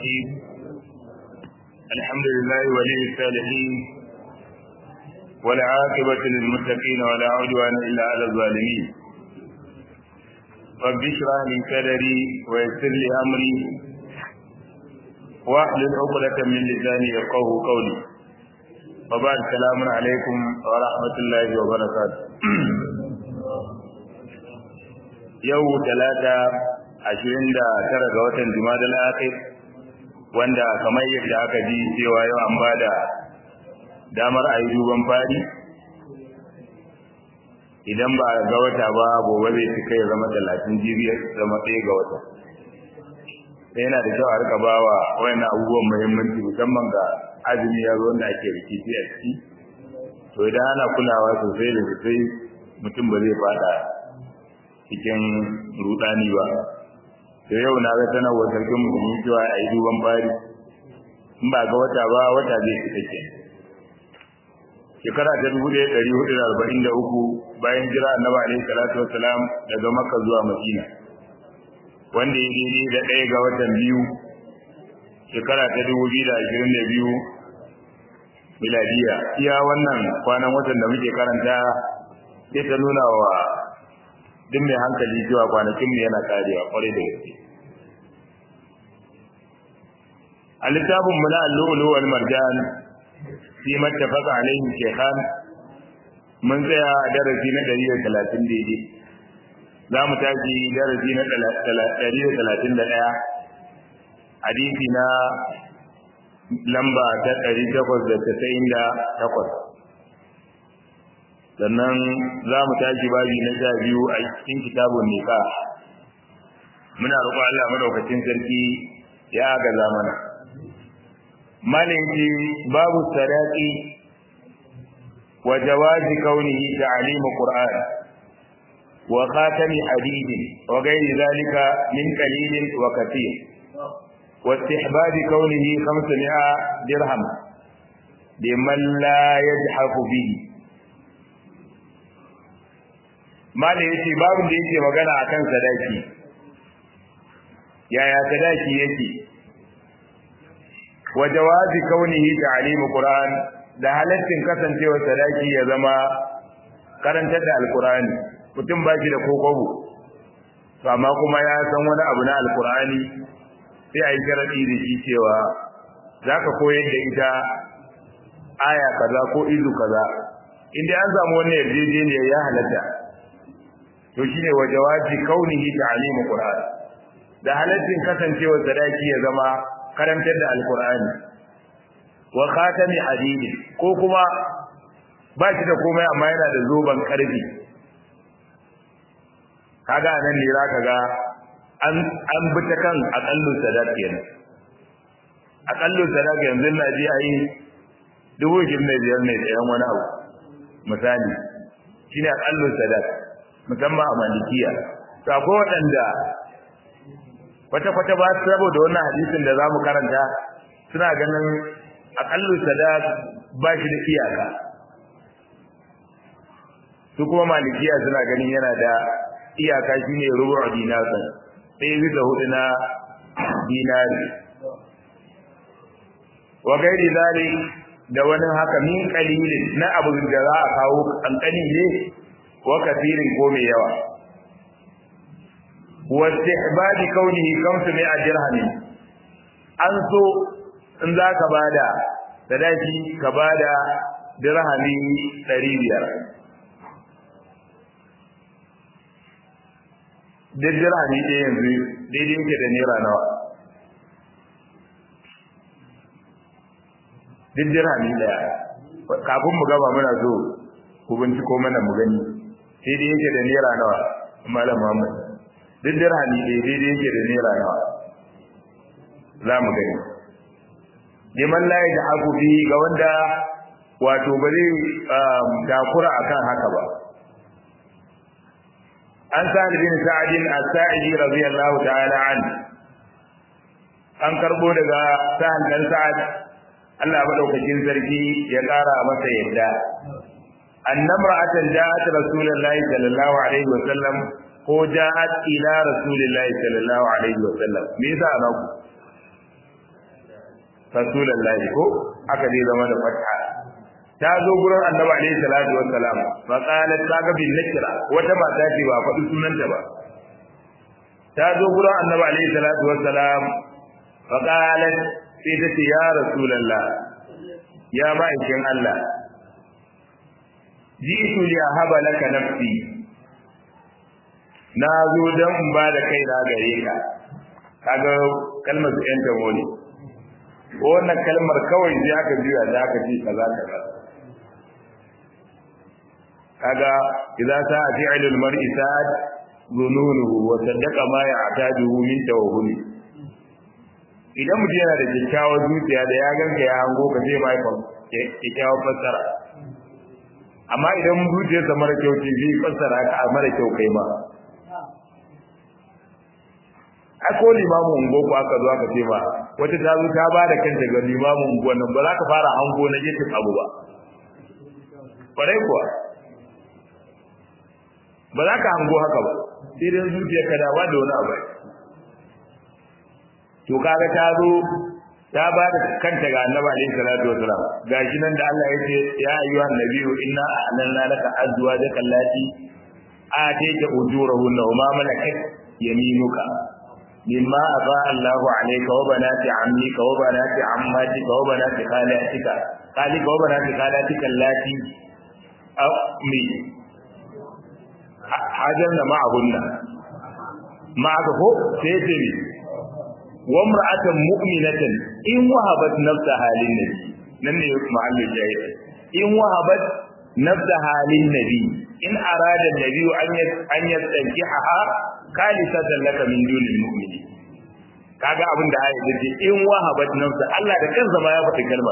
الرحيم الحمد لله ولي الصالحين والعاقبة للمتقين ولا عدوان إلا على الظالمين رب اشرح لي صدري ويسر لي أمري واحلل عقدة من لساني يفقه قولي وبعد السلام عليكم ورحمة الله وبركاته yau talata ashirin da tara ga watan jumadal akhir wanda kamar yadda aka ji cewa yau an ba da damar a yi duban fari idan ba ga wata ba gobe zai fi kai zama talatin jiriyar zama ɗaya ga wata yana da kyau a rika ba wa wayannan abubuwan muhimmanci musamman ga azumi ya zo wanda ake rikici a ciki to idan ana kulawa sosai da sosai mutum ba zai fada cikin rudani ba da yau na ga sanarwar sarkin musulmi cewa a yi duban fari in ba ga wata ba wata zai fita ke shekara ta dubu ɗaya ɗari hudu da arba'in da uku bayan jira annabi alaihi salatu wassalam daga makka zuwa madina wanda ya daidai da ɗaya ga watan biyu shekara ta dubu biyu da ashirin da biyu miladiya iya wannan kwanan watan da muke karanta sai ta nuna wa duk mai hankali cewa kwanakin mu yana karewa kwarai da gaske a littafin mu na al-lu'lu wal marjan fi mattafaqa alaihi shaykhan mun tsaya a darasi na 130 daidai za mu tashi darasi na 131 hadisi na lamba ta 898 sannan za mu tashi babi na sha biyu a cikin kitabun nika muna roƙo Allah madaukakin sarki ya ga zamana malinki babu sadaqi wa jawazi kaunihi ta'lim qur'an wa khatami hadid wa ghairi zalika min qalil wa kathir wa istihbab kaunihi 500 dirham liman la yajhafu bihi mala yace babu da yake magana akan sadaki yaya sadaki yake wa jawazi kaunihi ta'lim qur'an da halaccin kasancewa sadaki ya zama karantar da alqur'ani mutum ba shi da kokobo to amma kuma ya san wani abu na alqur'ani sai a yi sharadi da shi cewa zaka koyar da ita aya kaza ko izu kaza inda an samu wannan yarjejeniya ya halatta to shine wa jawazi kaunihi ta'lim qur'an da halaccin kasancewar sadaki ya zama karantar da alqur'ani wa khatami hadid ko kuma ba shi da komai amma yana da zoban karfi kaga nan ne zaka ga an an bita kan aqallu sadaki ne aqallu sadaki yanzu na ji ayi dubu shirne biyar ne da yan wani abu misali shine aqallu sadaki musamman a malikiya to akwai waɗanda kwata-kwata ba su saboda wannan hadisin da za mu karanta suna ganin aƙallu sadaq ba shi da iyaka su kuma malikiya suna ganin yana da iyaka shine rubu dinarsa ɗaya bisa hudu na dinari wa gairi zalik da wani haka min kalilin na abu da za a kawo kankani ne wa kathirin ko mai yawa wa istihbab kaunihi kamsu mai dirhami an so in za ka bada sadaki ka bada dirhami 500 duk dirhami ɗaya yanzu daidai yake da naira nawa duk dirhami ɗaya kafin mu gaba muna so ku binciko mana mu gani sai dai yake da naira nawa malam Muhammad duk dirhami dai dai yake da naira nawa za mu gani liman la da abu bi ga wanda wato ba zai takura akan haka ba an sa'ad bin sa'ad as-sa'idi radiyallahu ta'ala an an karbo daga sa'ad dan sa'ad Allah madaukakin sarki ya kara masa yadda annamra'atan ja'at rasulullahi sallallahu alaihi wa sallam ko ja'at ila rasulillahi sallallahu alaihi wa sallam me yasa ana ku rasulullahi ko aka dai zama da fatha ta zo gurin annabi alaihi salatu wassalam fa qalat kaga bin nakira wata mata ce ba faɗi sunanta ba ta zo gurin annabi alaihi salatu wassalam fa qalat sai ta ce ya rasulullah ya ma'aikin Allah ji'tu li ahaba laka nafsi na zo dan in ba da kaina gare ka kaga kalmar su yan tabo ne ko wannan kalmar kawai sai aka juya da aka ce kaza kaza kaga idza sa'a fi'lul mar'i sa'at zununuhu wa saddaqa ma ya'taduhu min tawhumi idan mutum yana da kyakkyawar zuciya da ya ganka ya hango ka zai mai kyakkyawar fassara amma idan zuciyarsa mara kyau ce zai fassara ka a mara kyau kai ma a ko limamin ungo ko aka zo aka ce ma wata ta zo ta ba da kanta ga limamin ungo nan ba za ka fara hango na gefen abu ba kwarai kuwa ba za ka hango haka ba sai dai zuciyarka da ba da wani abu to kaga ta zo ta ba da kanta ga annabi alaihi salatu wasalam gashi nan da Allah ya ce ya ayyuhan nabiyyu inna a'lanna laka azwajaka allati atayta ujurahunna wa ma malakat yaminuka mimma afa Allahu alayka wa banati ammika wa banati ammatika wa banati khalatika khalika wa banati khalatika allati mi hajarna ma'ahunna ma'aka ko sai ce وامرأة مؤمنة إن وهبت نفسها للنبي نن محل الشاهد إن وهبت نفسها للنبي إن أراد النبي أن أن يستنكحها خالصة لك من دون المؤمنين kaga abin da ayi dace in wahabat nafsa Allah da kansa ma ya faɗi kalma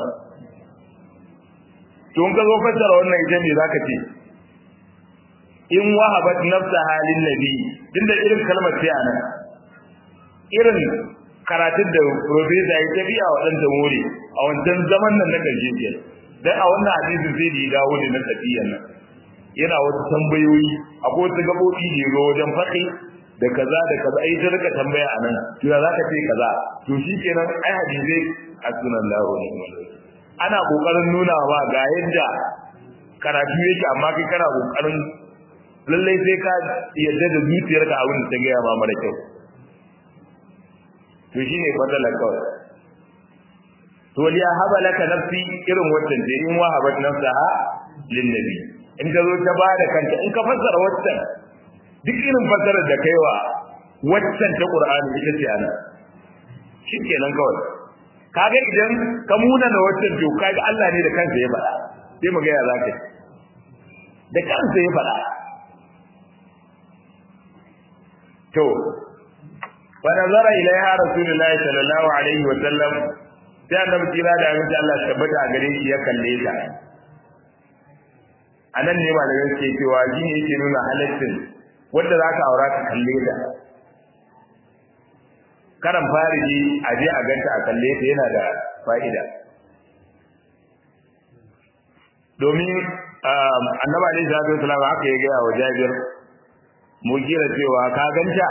to in ka zo fassara wannan ita ne zaka ce in wahabat nafsa halin nabi tunda irin kalmar ce anan irin karatun da profesa ya tafi a waɗanda more a wancan zaman nan na ƙarshe ke dan a wannan hadisi sai da ya dawo ne na tafiyan nan yana wasu tambayoyi akwai wasu gaɓoɓi da ya wajen faɗi da kaza da kaza ai ta rika tambaya a nan to ya zaka ce kaza to shi kenan ai hadisi a sunan lahu ne ana kokarin nuna wa ga yadda karatu yake amma kai kana kokarin lallai sai ka yadda da zuciyarka abin da ta gaya ma mara kyau to shine fadala kawai to liya haba laka nafsi irin wannan da in wahabat nafsaha lin nabi in ka zo ta bada kanta in ka fassara wannan duk irin fassarar da kaiwa waccan ta qur'ani ita ce ana shikenan kawai kaga idan ka muna da waccan to kaga Allah ne da kansa ya faɗa sai mu ga ya zaka da kansa ya faɗa to فنظر إليها رسول الله صلى الله عليه وسلم sai annabi kira da abinci Allah ya tabbata a gare shi ya kalle ta anan ne malamin ke cewa shi ne yake nuna halaccin wanda zaka aura ka kalle ta karan fariji a je a ganta a kalle ta yana da fa'ida domin annabi alaihi salatu wasallam haka ya gaya wa Jabir mu kira cewa ka ganta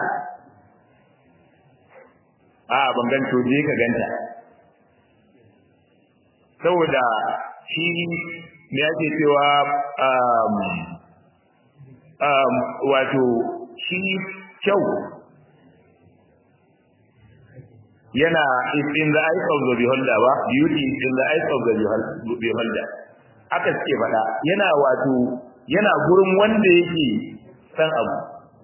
a ban ganto je ka ganta saboda shi me yake cewa um um wato shi kyau yana is in the eyes of the beholder ba beauty is in the eyes of the beholder aka ce faɗa yana wato yana gurin wanda yake san abu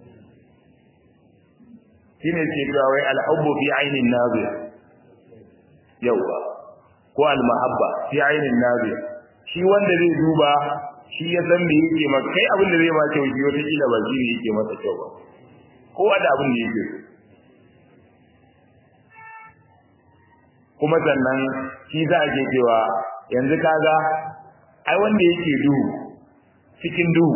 shine ce cewa wai alhubbu fi ainin nazir yawa ko almahabba fi ainin nazir shi wanda zai duba shi ya san me yake maka kai abin da zai ma kyau shi wata kila ba shi ne yake masa kyau ba kowa da abin da yake kuma sannan shi za a ke cewa yanzu kaga ai wanda yake duhu cikin duhu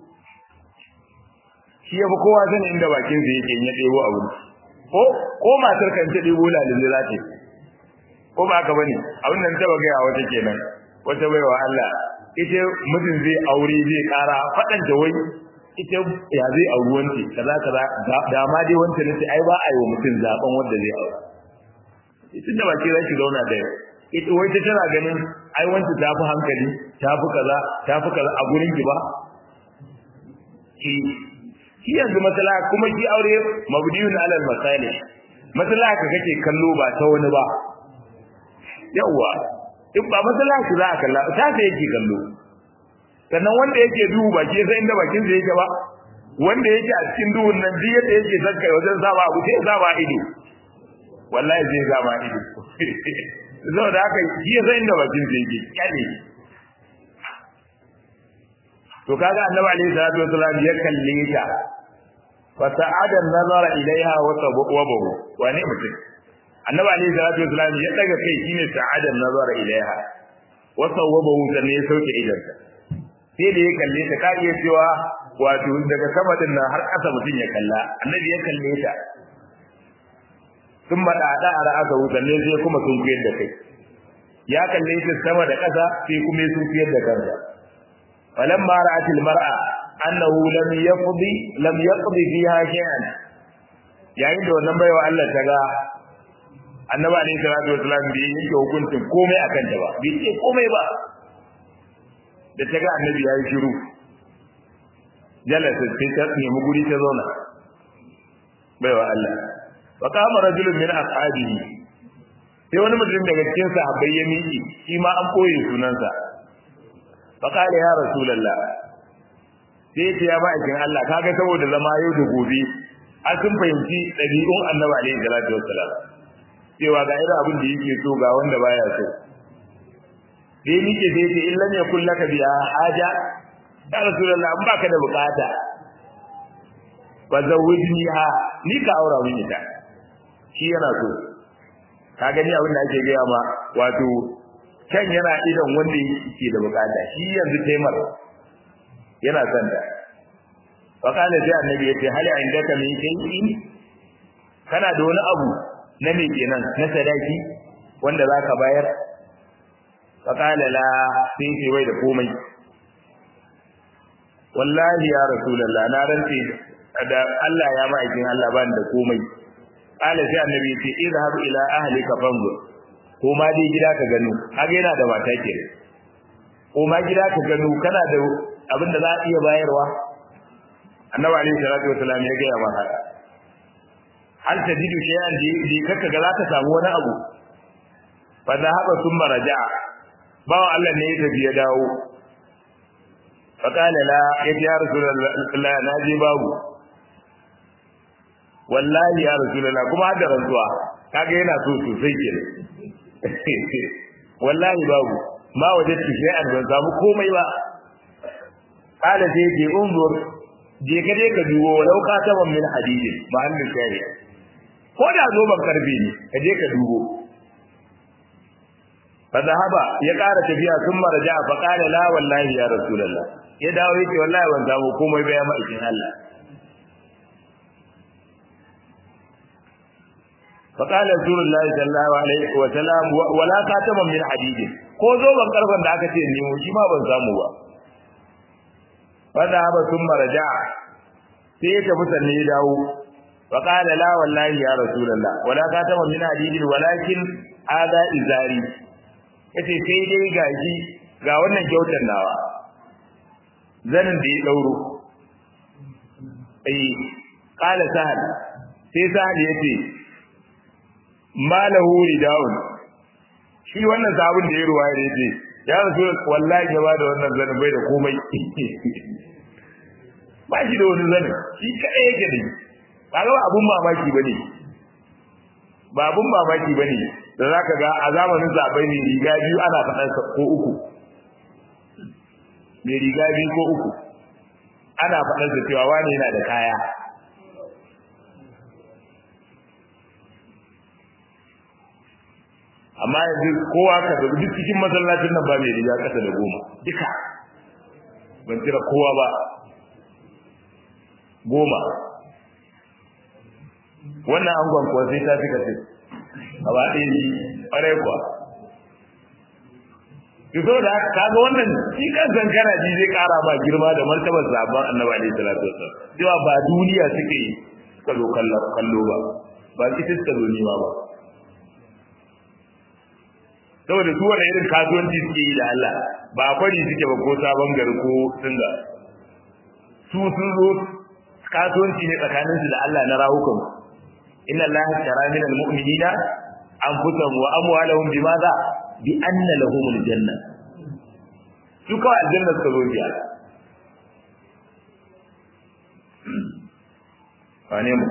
shi ya fi kowa sanin inda bakin sa yake ya ɗebo abu ko ko matar kan ta ɗebo lalin za ta ko ba haka bane abin nan ta gaya wata kenan wata baiwa Allah ita mutum zai aure zai ƙara faɗan da wai ita ya zai auri wance kaza kaza da ma dai wance ne ai ba a yi wa mutum zaben wanda zai aure tunda ba ke zaki zauna da ita wai ta tana ganin ai wanda ta fi hankali ta fi kaza ta fi kaza a gurin ki ba ki shi yanzu matsala kuma shi aure mabdiyun alal masali matsala ka kake kallo ba ta wani ba yawa in ba matsala ki za a kalla ta sai yake kallo sannan wanda yake duhu ba ke sai inda bakin sa yake ba wanda yake a cikin duhun nan duk yadda yake zakkai wajen zaba abu sai zaba ido wallahi zai zaba ido saboda haka shi ya san inda bakin sa yake kyale to kaga annabi alaihi salatu wasallam ya kalle ta fa sa'ada nazara ilaiha wa tabawu wani mutum annabi alaihi salatu wasallam ya daga kai shine sa'ada nazara ilaiha wa tabawu sanne ya sauke idanta sai da ya kalle ta ka iya cewa wato daga sama din nan har ƙasa mutum ya kalla annabi ya kalle ta sun maɗa a ɗa'ara aka wutanne sai kuma sun kuyar da kai ya kalle ta sama da ƙasa sai kuma sun kuyar da kansa falamma ra'at al-mar'a annahu lam yaqdi lam yaqdi fiha shay'an yayin da wannan baiwa Allah ta ga annabi alaihi salatu wasallam bai yanke hukuncin komai akan ta ba bai ce komai ba da ta ga annabi ya yi shiru jalasa sai ta nemi guri ta zauna baiwa Allah fa kama rajulun min ashabihi sai wani mutum daga cikin sahabbai ya miki shi ma an koyi sunansa fa kale ya rasulullah sai ce ya ma'aikin Allah kaga saboda zama yau da gobe an sun fahimci ɗabi'un annabi alaihi salatu wassalam cewa ga irin abin da yake so ga wanda baya so sai nike sai ce in lam yakul laka biya haja ya rasulullah in baka da bukata fa zawwijniha ni ka aura min ita shi yana so ka gani abin da ake gaya ma wato kan yana idan wanda yake da bukata shi yanzu taimar yana son da fa kana sai annabi yace hal indaka min shay'in kana da wani abu na me kenan na sadaki wanda zaka bayar fa kana la sai ce wai da komai wallahi ya rasulullah na rantsi da Allah ya ma'aikin Allah ban da komai kala sai annabi ya ce izhab ila ahlika fanzur ko ma dai gida ka gano kaga yana da mata ke ko ma gida ka gano kana da abin da za a iya bayarwa annabi alaihi salatu wasallam ya ga ma haka hal tajidu shay'an di kaka ga za ka samu wani abu fa dhahaba thumma raja'a bawa Allah ne ya tafi ya dawo fa qala la ya rasulullah na je babu wallahi ya rasulullah kuma da rantsuwa kaga yana so sosai kenan wallahi babu ma wajadtu shay'an ban samu komai ba kala sai je unzur je ka je ka dubo walau ka taban min hadidin mahallin shari ko da zo ban karbe ne ka je ka dubo fa zahaba ya ƙara tafiya sun maraja fa qala la wallahi ya rasulullah ya dawo yace wallahi ban samu komai ba ya ma'aikin Allah فقال رسول الله صلى الله عليه وسلم ولا كاتما من حديد ko zoban karfan da aka ce nemo shi ma ban samu ba fada ba sun maraja sai ya tafi sanne ya dawo fa qala la wallahi ya rasulullah wala katama min hadidin walakin hada izari yace sai dai gaji ga wannan kyautar nawa zanin da ya dauro eh qala sahal sai sahal yace malahu ridaun shi wannan sabon da ya ruwa ya ce ya rasu wallahi ya bada wannan zanin bai da komai ba shi da wani zanin shi kaɗai yake da ba ga abun mamaki bane ba abun mamaki bane da zaka ga a zamanin zabai ne riga biyu ana faɗan ko uku ne riga biyu ko uku ana faɗan da cewa wani yana da kaya amma yanzu kowa ka da duk cikin masallacin nan ba mai riga kasa da goma duka ban tira kowa ba goma wannan angon kuwa sai ta fi kace a ba ɗaya ji ƙwarai kuwa ki so da haka kaga wannan shi kan zankara ji zai ƙara ma girma da martabar sabon annabi alaihi salatu wasallam cewa ba duniya suke kallo kallo ba ba ita suka zo nima ba saboda su wani irin kasuwanci suke yi da Allah ba kwari suke ba ko sabon gari ko singa su sun zo kasuwanci ne tsakanin su da Allah na rawukan inna Allah shara min almu'minina anfusahum wa amwalahum bimaza bi anna lahumul janna su kawai aljanna suka zo biya wane mu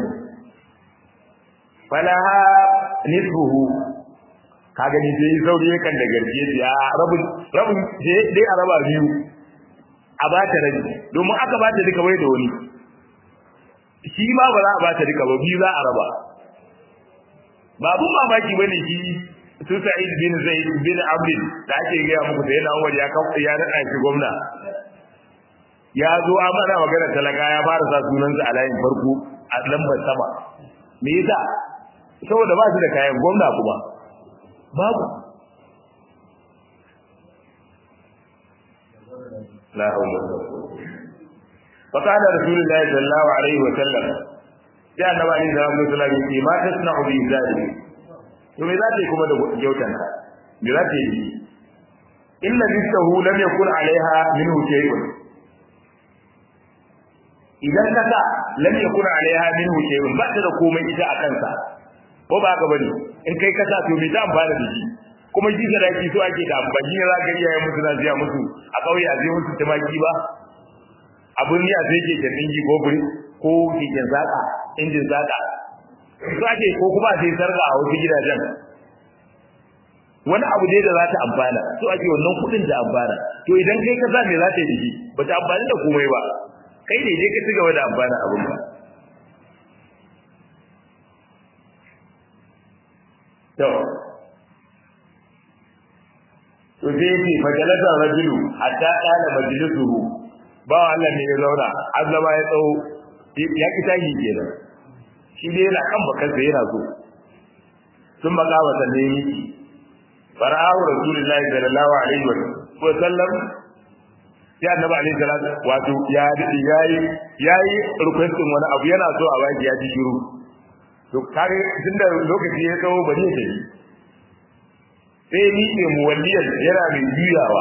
falaha nisbuhu ka gani sai sauri yakan da garke ya rabin rabin dai a raba biyu a ba ta rabi domin aka ba ta duka bai da wani shi ma ba za a ba ta duka ba biyu za a raba babu mamaki bane shi su sa'id bin zaid bin abd da ake gaya muku da yana umar ya kafa ya rada shi gwamna ya zo amana magana talaka ya fara sa sunansa a layin farko a lambar sama me yasa saboda ba shi da kayan gwamna kuma babu la hawla wa qala rasulullahi sallallahu alaihi wa sallam ya annabi alaihi salatu wasallam yace ma tasna'u bi zalik to me za ta yi kuma da gyautan ka me za ta yi illa bisahu lam yakun alaiha minhu shay'un idan ka sa lam yakun alaiha minhu shay'un ba ta da komai ita a kansa ko ba ka bane in kai ka sa to me ta amfana da shi kuma shi da daki so ake da amfani ne za ka iya yin musu na ziya musu a kauye a zai musu tumaki ba abun ni a sai ke dingi ko buri ko keken zaka injin zaka so ake ko kuma sai sarga a wasu gidajen wani abu dai da za ta amfana so ake wannan kudin da amfana to idan kai ka sa me za ta yi da shi ba ta amfani da komai ba kai ne dai ka ci gaba da amfana abin ba to to sai yake fajalata rajulu hatta kana majlisuhu ba Allah ne ya zauna an zama ya tsawo ya ki tashi kenan shi dai yana kan bakan sa yana so sun baka wa sanne miki fara'u rasulullahi sallallahu alaihi wa sallam sai annabi alaihi salatu wato ya yayi yayi requestin wani abu yana so a baki ya ji shiru to kare tunda lokaci ya tsawo bari ya tafi sai ni ne muwalliyar yana mai juyawa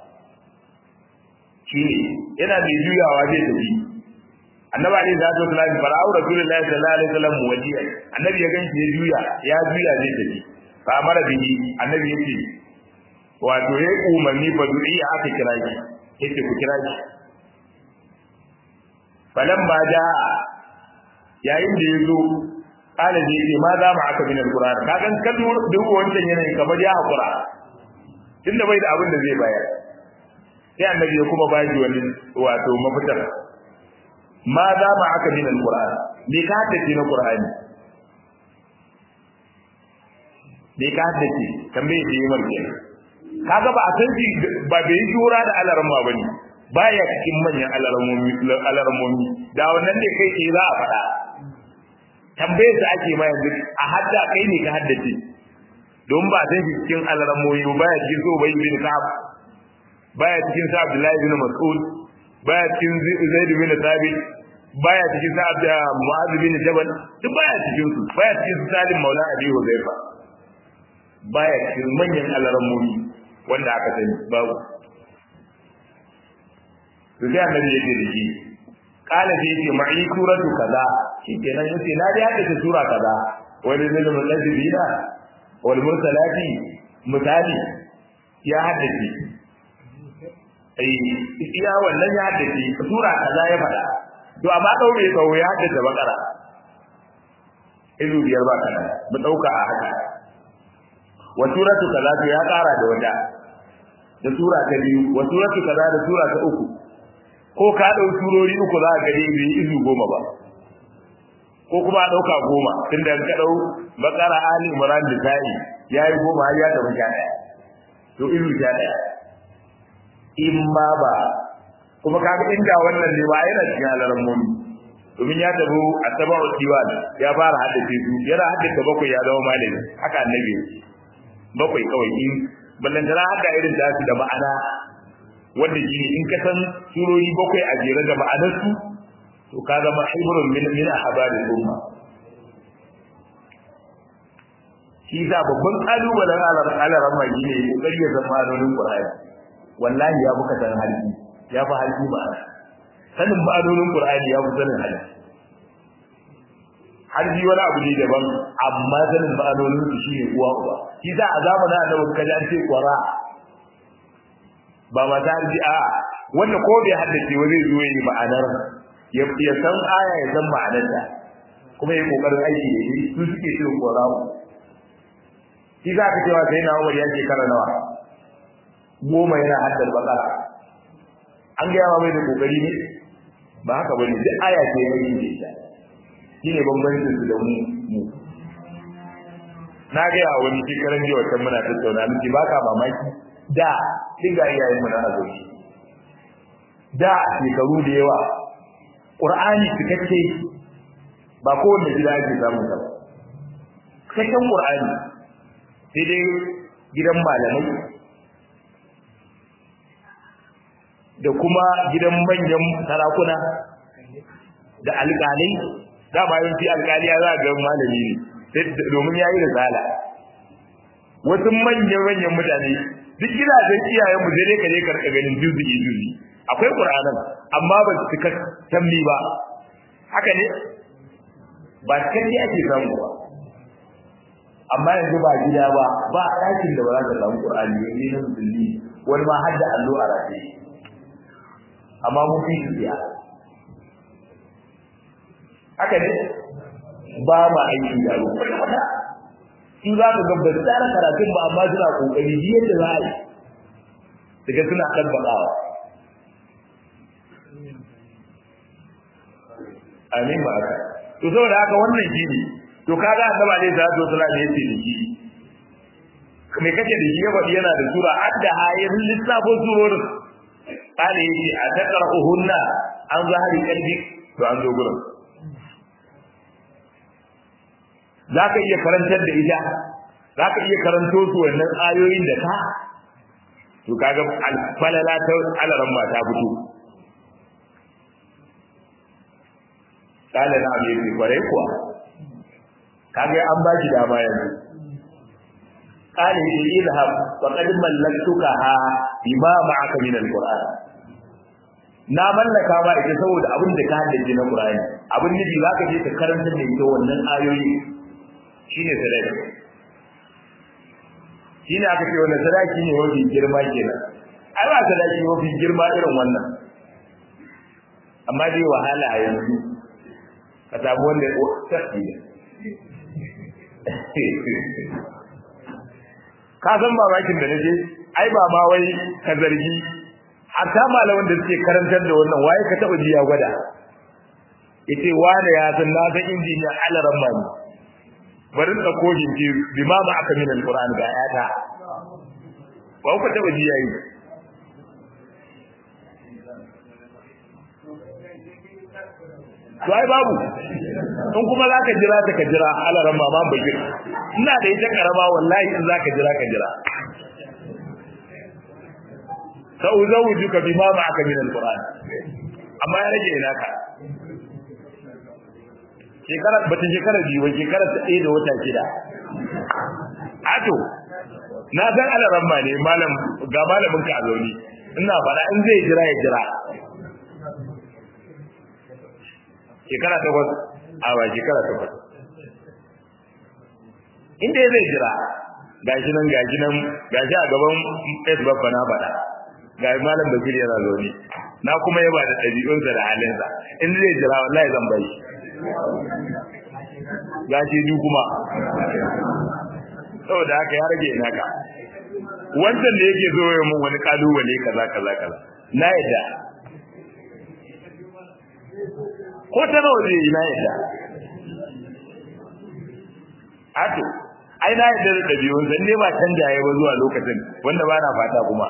shi ne yana mai juyawa zai tafi annabi alaihi salatu wasallam fara'u rasulullahi sallallahu alaihi wasallam muwalliyar annabi ya ganshi ya juya ya juya zai tafi fa mara bihi annabi yace wato ya umarni fa du'i aka kira shi yace ku kira shi falan ba da yayin da ya zo kala da yake ma za mu aka bin alquran ka gan kallo duk wancan yanayin kamar ya hakura tunda bai da abin da zai bayar sai annabi ya kuma ba shi wani wato mafitar ma za mu aka bin alquran me ka haddace na qur'ani me ka haddace tambaye da yi marke kaga ba a san shi ba bai yi shura da alarma bane baya cikin manyan alarmomi alarmomi da wannan ne kai ke za a faɗa tambayar da ake ma yanzu a hadda kai ne ka haddace don ba san shi cikin alramoyi ba ya cikin Ubay bin Ka'ab baya cikin sa Abdullahi bin Mas'ud baya cikin Zaid bin Thabit baya cikin sa Mu'adh bin Jabal duk baya cikin su baya cikin Salim Maula Abi Huzaifa baya cikin manyan alramoyi wanda aka sani babu to sai annabi yake da shi kala sai yace ma'i suratu kaza shikenan yace na da haddace sura kaza wani zai mun ladina wal mursalati misali ya haddace ai iya wannan ya haddace sura kaza ya fada to amma daure tsawo ya haddace bakara ilu biyar ba kana mu dauka a haka wa suratu kaza to ya kara da wata da sura ta biyu wa suratu kaza da sura ta uku ko ka dau surori uku za ka ga dai bai izu goma ba ko kuma a dauka goma tunda ka dau bakara ali imran da sai yayi goma har ya tafi sha daya to izu sha daya in ma ba kuma kaga inda wannan ne ba yana cikin alaran mun domin ya tabu asaba'u diwan ya fara haddace su yana haddace bakwai ya zama malami haka annabi bakwai kawai in ballantana haka irin da su da ma'ana wanda shi in ka san surori bakwai a jere da ma'anarsu to ka zama hibrun min min ahbaril umma shi sa babban kalubalen alaran mai ne kokari ya zama ma'anonin Qur'ani wallahi ya buka san halki ya fi halki ba sanin ma'anonin Qur'ani ya fi sanin halki halki wani abu ne daban amma sanin ma'anonin su shine uwa uwa shi sa a zamanin annabi kaji an ce qara ba ma ta halki a wanda ko bai haddace wa zai zo yi ma'anar ya san aya ya san ma'anarta kuma ya kokarin aiki da shi su suke shirin qara shi za ka cewa sai na Umar ya shekara nawa goma yana haddar bakara an gaya ma mai da kokari ne ba haka bane duk aya ce ya yi da ita shine bambancin su da mu mu na gaya wa wani shekaran jiya wata muna tattauna miki ba ka mamaki da din ga iyayen mu na azumi da shekaru da yawa qur'ani cikakke ba kowanne gida ake samun sa ba cikakken qur'ani sai dai gidan malamai da kuma gidan manyan sarakuna da alƙalai da bayan fi alƙali za ga malami ne domin ya yi risala wasu manyan manyan mutane duk gidajen iyayen mu sai ka je karka ganin juzi juzi akwai qur'anan amma ba su cika tammi ba haka ne ba cikakke ake samu ba amma yanzu ba gida ba ba ɗakin da ba za ka samu qur'ani ba ne na musulmi wani ma har da allo a rafe amma mun fi su biya haka ne ba ma aiki da allo kwata in za ka ga ba su tsara karatun ba amma suna kokari yadda za a yi daga suna ɗabbaƙawa amin ba haka to saboda haka wannan shi ne to kaga annabi alaihi salatu wasallam ya ce da shi me kace da shi gaba yana da sura adda hayir lissafo surorin kale yace a taqra'uhunna an zahari qalbi to an zo gurin zaka iya karantar da ita zaka iya karanto su wannan ayoyin da ka to kaga falala ta alaran ma ta fito kale na abin kwarai kuwa kage an ba shi dama yanzu qala idhab wa qad mallaktuka ha bima ma'aka min alquran na mallaka ma ita saboda abin da ka haddace na qur'ani abin nufi zaka je ka karanta da ita wannan ayoyi shine sadaki shine aka ce wannan sadaki ne mafi girma kenan ai ba sadaki mafi girma irin wannan amma dai wahala a yanzu ka samu wanda tafi ka san mamakin da nake ai ba ma wai ka zargi hatta malaman da suke karantar da wannan waye ka taba ji ya gwada yace wanda ya san na san injiniya alaran mani bari da kojin ji bima ma aka min alquran ga ayata ba ku taba ji yayi to ai babu in kuma zaka jira ta ka jira alaran mama bagir ina da ita karama wallahi in zaka jira ka jira sa'uzawujuka bima ma'aka min alquran amma ya rage ina ka shekara bata shekara biyu ba shekara ta ɗaya da wata shida ato na san alaran ma ne malam ga malamin ka a zauni ina faɗa in zai jira ya jira shekara takwas a ba shekara takwas inda zai jira gashi nan gashi nan gashi a gaban Facebook na faɗa ga malam Bakir yana zaune na kuma yaba da ɗabi'unsa da halinsa in zai jira wallahi zan bai gashi ju kuma saboda haka ya rage ina ka wancan da yake zo ya mun wani kalubale kaza kaza kaza na yadda ko ta nawa zai yi na yadda ato ai na yadda da ɗabi'un zan ne ba canja ya ba zuwa lokacin wanda ba na fata kuma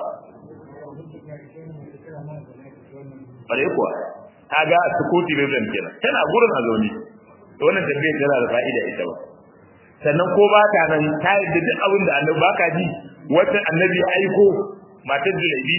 bare kuwa ta ga sukuti rizan kenan tana gurin a zaune to wannan tafiya tana da fa'ida ita ba sannan ko ba ta nan ta yadda duk abin da annabi ba ka ji wata annabi aiko matar julabi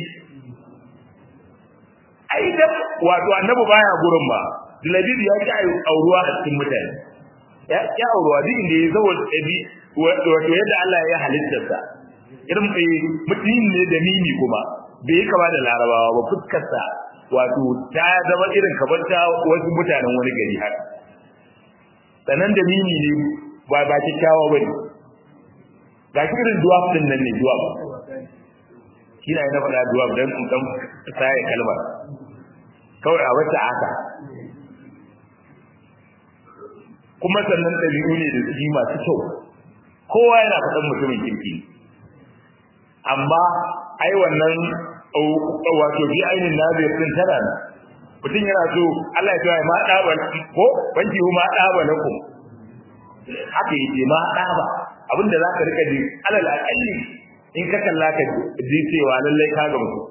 ai da wato annabi baya gurin ba julabi ya ki auruwa a cikin mutane ya ya aurewa duk inda ya saboda ɗabi wato yadda Allah ya halitta sa irin bai mutum ne da mimi kuma bai kama da larabawa ba fuskar sa wato ta zama irin kamar ta wasu mutanen wani gari haka sannan da mimi ne ba ba kyakkyawa ba ne ga shi irin duwaf din nan ne duwaf shi na na faɗa duwaf don in ɗan tsaye kalmar kawai a wata haka kuma sannan ɗabi'u ne da su masu kyau kowa yana faɗan mutumin kirki amma ai wannan wato bi ainin nazir din tana nan mutum yana so Allah ya tawaye ma ɗaba ko banki ma ɗaba lakum haka yake ma ɗaba abinda za ka rika ji alal aƙalli in ka kalla ka ji cewa lallai ka ga mutum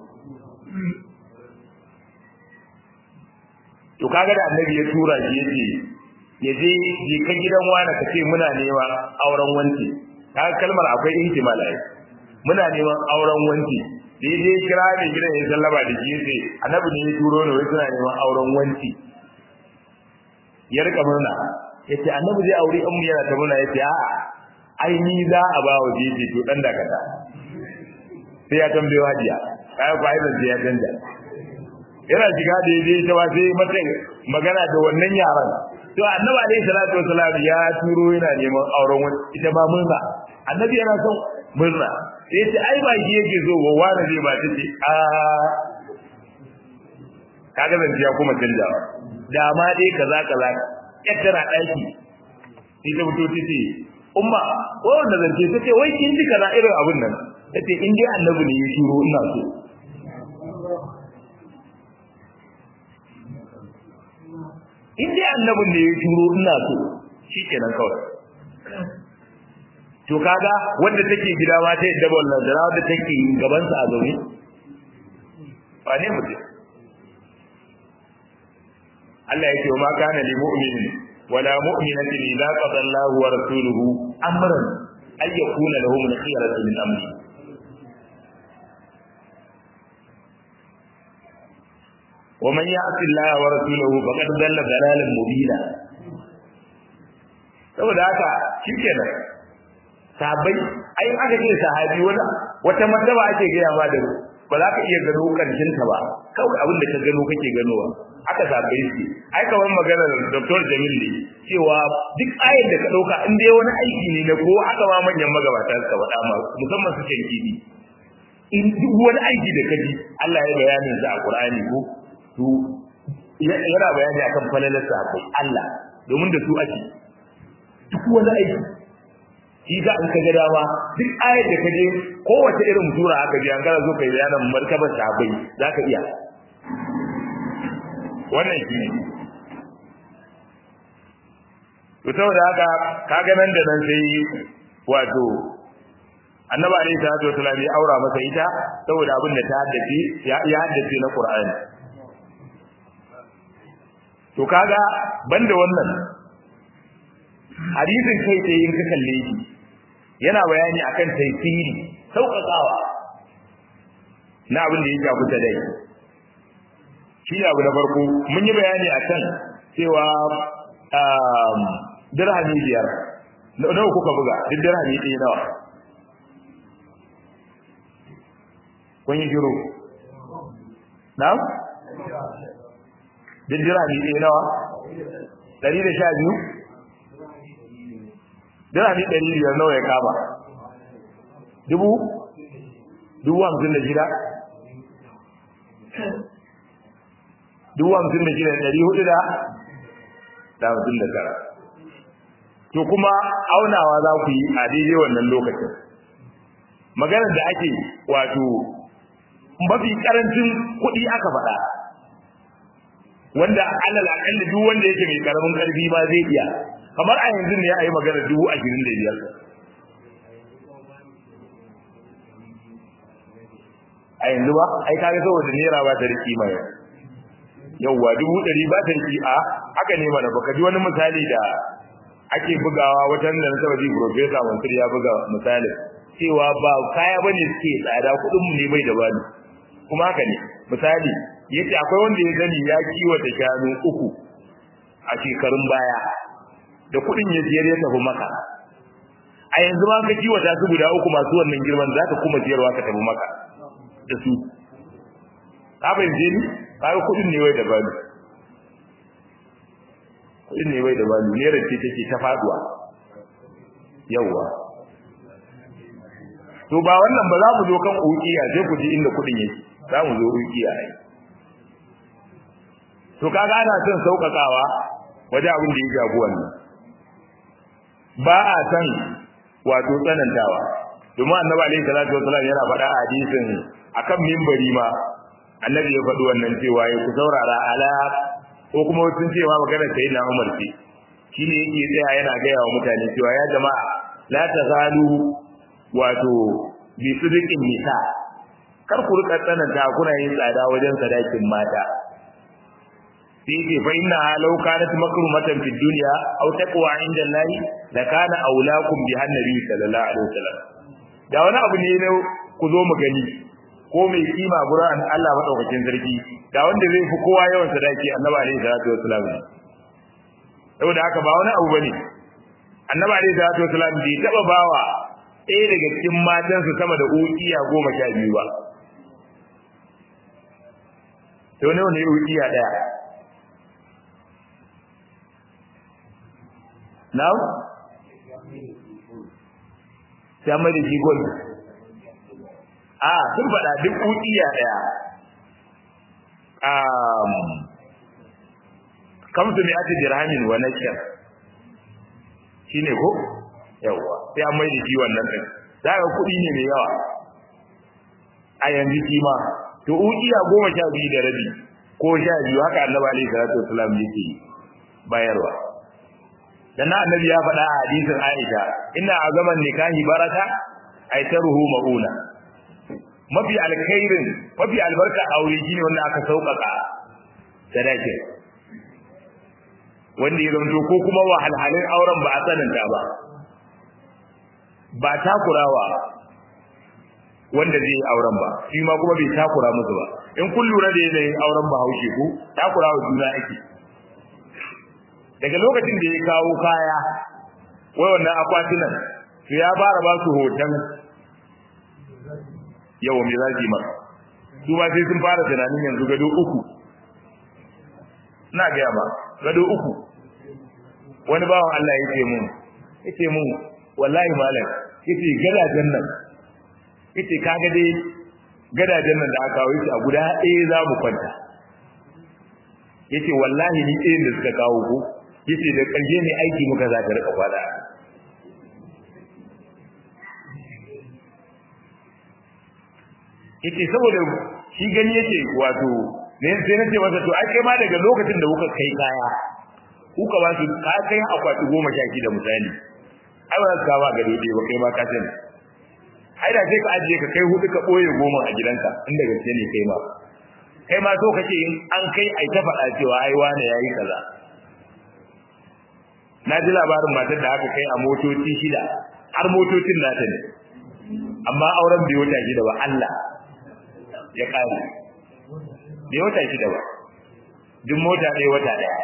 to kaga da annabi ya tura shi yace ya je je ka gidan wani ka ce muna nema auren wanci kaga kalmar akwai ihtimal ai muna neman auren wanci da ya je kira mai gidan ya sallama da shi yace annabi ne ya turo ne wai suna neman auren wanci ya rika murna yace annabi zai aure in yana ta murna yace a'a ai ni za a ba wa jeje to dan dakata sai ya tambayo hajiya kai fa'idar sai ya canja yana shiga da yaje ta sai mata magana da wannan yaran to annabi alaihi salatu wasalam ya turo yana neman auren wani ita ma murna annabi yana son murna sai ce ai ba shi yake zo ba wani zai ba ta ce a kaga zan ya kuma canjawa da ma dai kaza kaza yar tana daki sai ta fito ta ce umma ko wanda zance ta ce wai kin ji kaza irin abun nan ta ce in dai annabi ne ya turo ina so in dai annabin da ya turo ina so shikenan kawai to kaga wanda take gida ma ta yadda wallan da wanda take gaban sa a zaune ba ne mutum Allah yake wa ma kana lil mu'minin wala mu'minatin idza qada Allahu wa rasuluhu amran ay yakuna lahum al-khiyaratu min amri ومن يعص الله ورسوله فقد ضل ضلالا مبينا saboda haka shikenan sahabbai ai aka ce sahabi wani wata martaba ake gaya ma da ba za ka iya gano karshen ta ba kawai abin da ka gano kake ganowa aka sahabbai shi ai kamar maganar Dr. Jamil ne cewa duk ayar da ka dauka in dai wani aiki ne na ko aka ma manyan magabata suka faɗa ma musamman su kibi in duk wani aiki da kaji Allah ya bayanin sa a Qur'ani ko to yana bayani akan falalar sahabbai Allah domin da su ake duk wani aiki shi ga an kaga dama duk ayar da kaje kowace irin sura aka ji an gara zo kai bayanan martabar sahabbai zaka iya wannan shi ne to saboda haka kaga nan da nan sai wato annabi alaihi salatu wasallam ya aura masa ita saboda abin da ta haddace ya haddace na Qur'ani to kaga banda wannan hadisin kai sai in ka kalle shi yana bayani akan taifiri sauƙaƙawa na abin da ya shafi ta dai shi abu na farko mun yi bayani akan cewa dirhami biyar nawa kuka buga duk dirhami ɗaya nawa kun yi shiru na duk dirhami ɗaya nawa ɗari da sha biyu dirhami ɗari biyar nawa ya kama dubu dubu hamsin da shida dubu hamsin da shida ɗari hudu da da hamsin da tara to kuma aunawa za ku yi a daidai wannan lokacin maganar da ake wato mafi karancin kuɗi aka faɗa wanda alal akalli duk wanda yake mai karamin karfi ba zai iya kamar a yanzu ne ya yi magana dubu ashirin da biyar a yanzu ba ai kaga saboda naira ba ta riki mai yauwa dubu ɗari ba ta riki a haka ne mana baka ji wani misali da ake bugawa wata da na saba ji professor Mansur ya buga misali cewa ba kaya bane suke tsada kuɗin mu ne bai da bani kuma haka ne misali yace akwai wanda ya gani ya kiwata shanu uku a shekarun baya da kuɗin ya siyar ya tafi maka a yanzu ma ka kiwata su guda uku masu wannan girman za ka kuma siyarwa ka tafi maka da su ka fahimce ni kaga kuɗin ne wai da bani kuɗin ne wai da bani naira ce take ta faduwa yawwa to ba wannan ba za mu zo kan ukiya sai ku ji inda kuɗin yake za mu zo ukiya ai to kaga ana son sauƙaƙawa wajen abin da ya jago wannan ba a san wato tsanantawa domin annabi alaihi salatu wasallam yana faɗa a hadisin akan mimbari ma annabi ya faɗi wannan cewa ya ku saurara ala ko kuma sun cewa maganar sai na Umar ce shine yake tsaya yana gaya wa mutane cewa ya jama'a la tazalu wato bi sidiqin nisa kar ku rika tsananta kuna yin tsada wajen sadakin mata sai ce fa inna law kanat makrumatan fid dunya aw taqwa inda Allah la kana aulakum bi annabi sallallahu alaihi wasallam da wani abu ne ne ku zo mu gani ko mai kima gurin Allah madaukakin sarki da wanda zai fi kowa yawan sadaki annabi alaihi salatu wasallam saboda haka ba wani abu bane annabi alaihi salatu wasallam bai taba bawa ɗaya daga cikin matansa sama da ukiya goma sha biyu ba to ne wani ukiya ɗaya now sai mai da shi gold a sun faɗa duk ukiya ɗaya um kamsu ne ake dirhamin wa nashar shine ko yawa sai an mai da shi wannan din zaka kuɗi ne mai yawa a yanzu kima to ukiya goma sha biyu da rabi ko sha biyu haka annabi alaihi salatu wasalam yake bayarwa dan annabi ya faɗa a hadisin Aisha inna azaman nikahi baraka aitaruhu mauna mafi alkhairin mafi albarka aure shine wanda aka sauƙaƙa sadaki wanda ya zanto ko kuma wahalhalin auren ba a tsananta ba ba takurawa wanda zai yi auren ba shi ma kuma bai takura musu ba in kun lura da yanayin auren ba haushe ko takurawa juna ake daga lokacin da ya kawo kaya wai wannan akwatunan to ya fara ba su hoton yawa me za su maka su ba sai sun fara tunanin yanzu gado uku ina gaya ba gado uku wani bawan Allah ya ce mun ya ce mun wallahi malam ya ce gadajen nan ya ce kaga dai gadajen nan da aka kawo shi a guda ɗaya za mu kwanta ya ce wallahi ni ɗayan da suka kawo ko ya ce da ƙarshe ne aiki muka za ka riƙa kwada yace saboda shi gani yake wato ne sai nace masa to ai kai ma daga lokacin da kuka kai kaya kuka ba su ka kai akwati goma sha da misali ai ba ka ba gado dai ba kai ma ka sani ai da sai ka ajiye ka kai hudu ka boye goma a gidanka inda gaske ne kai ma kai ma so kake in an kai ai ta faɗa cewa ai wane yayi kaza na ji labarin matar da aka kai a motoci shida har motocin nata ne amma auren bai wata shida ba Allah ya kare bai wata shida ba duk mota ɗaya wata ɗaya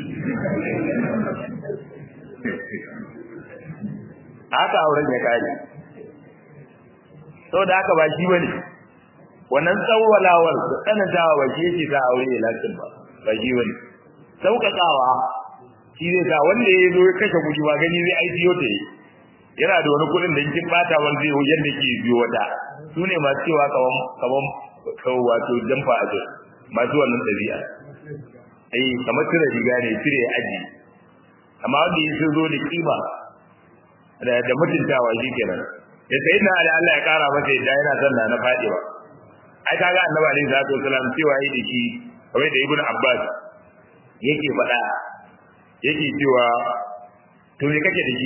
haka auren ya kare sau da haka ba shi ba ne wannan tsawwalawar tsanantawa ba shi yake sa aure ya lafiya ba ba shi ba ne sauƙaƙawa shi zai sa wanda ya zo ya kashe kuɗi ba gani zai aiki yau ta yi yana da wani kuɗin da kin bata wanda zai yadda ke biyo wata su ne masu cewa kaman kaman kawo wato jamfa a jir masu wannan ɗabi'a eh kamar cire riga ne cire aji amma wanda ya zo da kima da da mutuntawa shi kenan da sai na da Allah ya kara masa yadda yana son na fadewa ai kaga annabi alaihi salatu wasalam cewa yi da shi kamar da ibnu abbas yake faɗa yake cewa to me kake da shi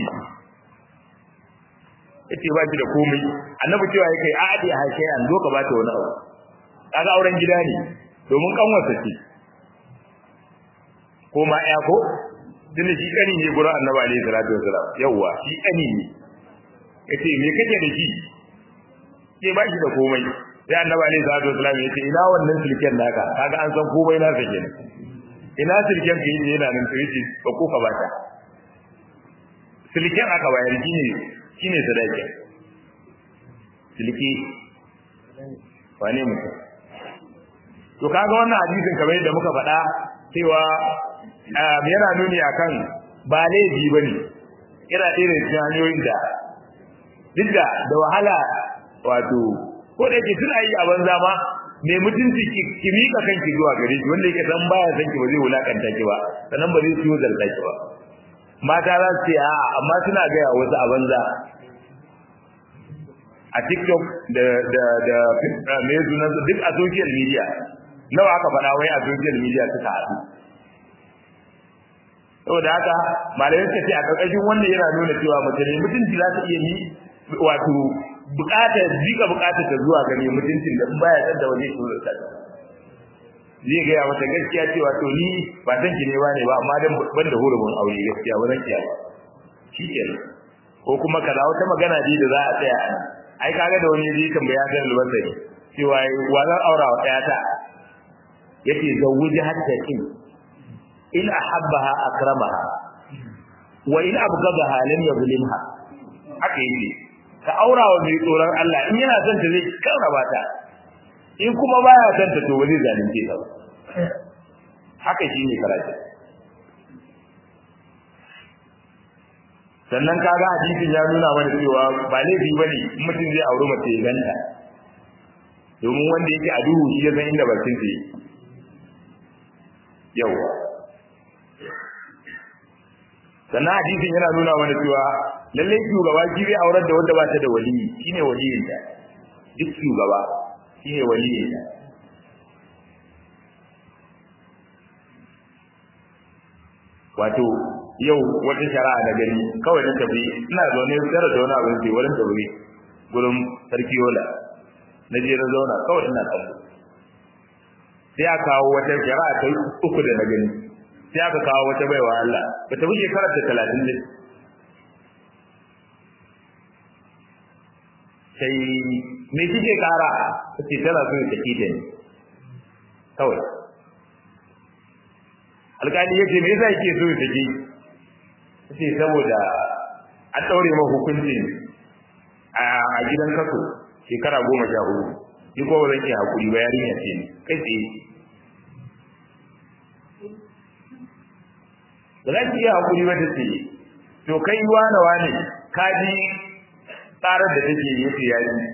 yace ba shi da komai annabi cewa yake a adi a haike an zo ka ba ta wani abu kaga auren gida ne domin kanwarsa ce ko ma ya ko tunda shi kani ne gurin annabi alaihi salatu wasalam yawa shi kani ne yace me kake da shi ke ba shi da komai sai annabi alaihi salatu wasalam yace ina wannan silken naka kaga an san komai na sake ne ina silken ka yi yana nan to yace ba ko ka bata silken aka bayar shine shine sadaki silki wane mutum to kaga wannan hadisin kamar yadda muka faɗa cewa yana nuni akan ba laifi bane ira irin hanyoyin da duk da da wahala wato ko da yake tuna yi a banza ma mai mutunci ki mika kanki zuwa gare shi wanda yake san baya san ki ba zai wulakanta ki ba sannan ba zai siyo zarta ki ba mata za su ce a amma suna gaya wasu a banza a TikTok da da da me sunan duk a social media nawa aka faɗa wai a social media suka haɗu saboda haka malamai suka ce a ƙarƙashin wanda yana nuna cewa mace ne mutunci za ta iya yi wato buƙatar jika buƙatar ta zuwa ga mai mutuncin da in baya san da waje su da zai ga ya mata gaskiya cewa to ni ba san ki ne ba ne ba amma dan ban da hurumin aure gaskiya ba zan kiya ba shikenan ko kuma kaza wata magana ji da za a tsaya a ai kaga da wani zai tambaya kan albasari cewa wa zan aura wa ɗayata yace zawuji hatta kin in ahabbaha akramaha wa in abghadaha lam yuzlimha haka yake ka aura wa mai tsoron Allah in yana son ta zai karraba ta in kuma baya son ta to wani zalunce ta ba haka shine karatu sannan kaga hadisin ya nuna mana cewa ba laifi bane in mutum zai auri mace ya ganta domin wanda yake a duhu shi ya san inda bakin sa yake yawa sannan hadisin yana nuna mana cewa lallai shugaba shi zai aurar da wanda ba ta da waliyi shine waliyinta duk shugaba shine waliyinta wato yau wata shari'a da gani kawai na tafi ina zaune tsara da wani abin sai wurin tafi gurin sarki yola na je na zauna kawai ina kallo sai aka kawo wata shari'a ta uku da na gani sai aka kawo wata baiwa Allah ba ta fi shekarar ta talatin ne sai me kike kara sai tana so ta kike ne kawai alƙali yace me yasa yake so ta ki sai saboda an daure ma hukuncin a gidan kaso shekara goma sha hudu ni ko ba zan iya hakuri ba yarinya ce ni kai tsaye ba za ki iya hakuri ba ta ce to kai wane wane ka ji tsarar da take yi yace ya yi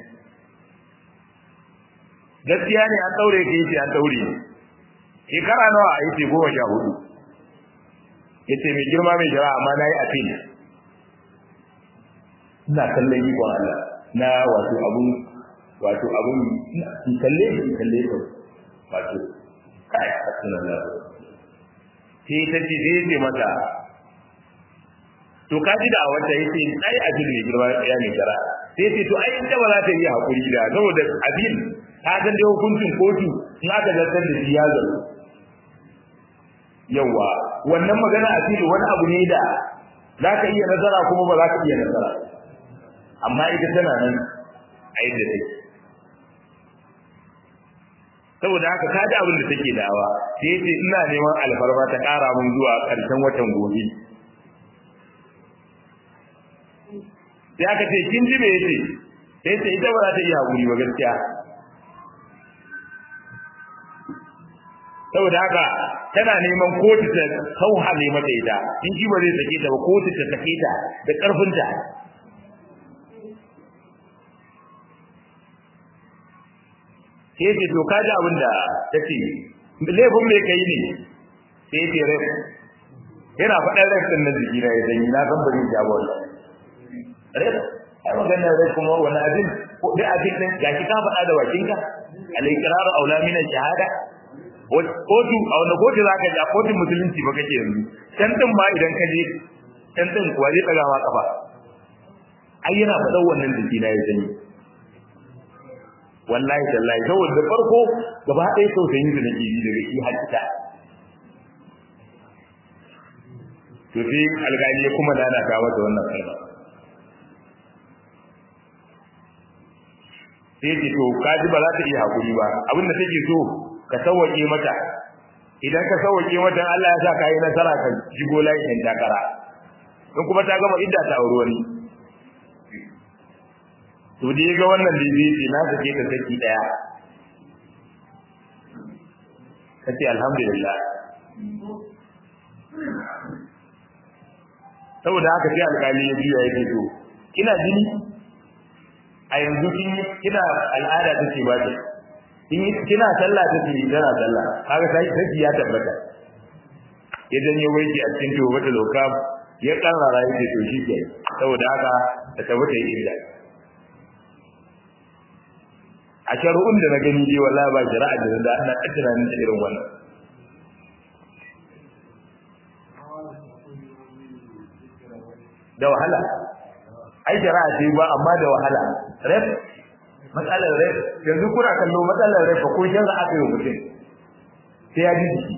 gaskiya ne an daure ka yace an daure shekara nawa yace goma sha hudu yace mai girma mai jira amma nayi appeal ina kallon ikon Allah na wato abun wato abun in kalle in kalle ka wato kai subhanallah sai ta ce sai ce mata to ka ji da wata yace ai abin mai girma ya ne jira sai ce to ai ita ba za ta yi hakuri da saboda abin ta san da hukuncin kotu in aka zartar da shi ya zaro yawa wannan magana a fili wani abu ne da za ka iya nazara kuma ba za ka iya nazara amma ita tana nan a yadda take saboda haka ka ji abin da take dawa sai ce ina neman alfarma ta ƙara mun zuwa ƙarshen watan gobe sai aka ce kin ji me yace sai ce ita ba za ta iya haƙuri ba gaskiya saboda haka tana neman kotu ta kauhale mata ita in ji ba zai sake ta ba kotu ta sake ta da karfinta sai ce to kaji abin da ta ce laifin mai kai ne sai ce ref yana faɗar ref ɗin na jiki na ya sanyi na san ba zai jawo ref ai maganar ref kuma wani abin ko dai abin ɗin gashi ka faɗa da bakinka al-iqraru aula min shahada kotu a wanda kotu za ka ji a kotun musulunci ba kake yanzu can din ma idan ka je can din kuwa zai ɗaga ma kafa ai yana faɗan wannan jiki na ya sani wallahi tallahi saboda da farko gaba ɗaya tausayin da nake ji daga shi halitta to sai alƙali ya kuma nana ta mata wannan kalma sai ce to kaji ba za ta iya hakuri ba abinda take so ka sauwake mata idan ka sauwake mata Allah ya sa ka yi nasara ka shigo layin takara in kuma ta gama idda ta auri wani to da ya ga wannan bibi na sake ta saki daya kace alhamdulillah saboda haka sai alƙali ya biya yake to kina jini a yanzu kin kina al'ada take ba ta kin kina sallah take tana sallah kaga sai sai ya tabbata ya janye waiki a cikin to wata loka ya karrara yake to shi ke saboda haka ta tabbata inda a shari'un da na gani dai wallahi ba shari'a da da ana kaddara ni irin wannan da wahala ai shari'a ce ba amma da wahala ref matsalar ref yanzu kuna kallo matsalar ref ko shan za aka yi mutum sai ya ji jiki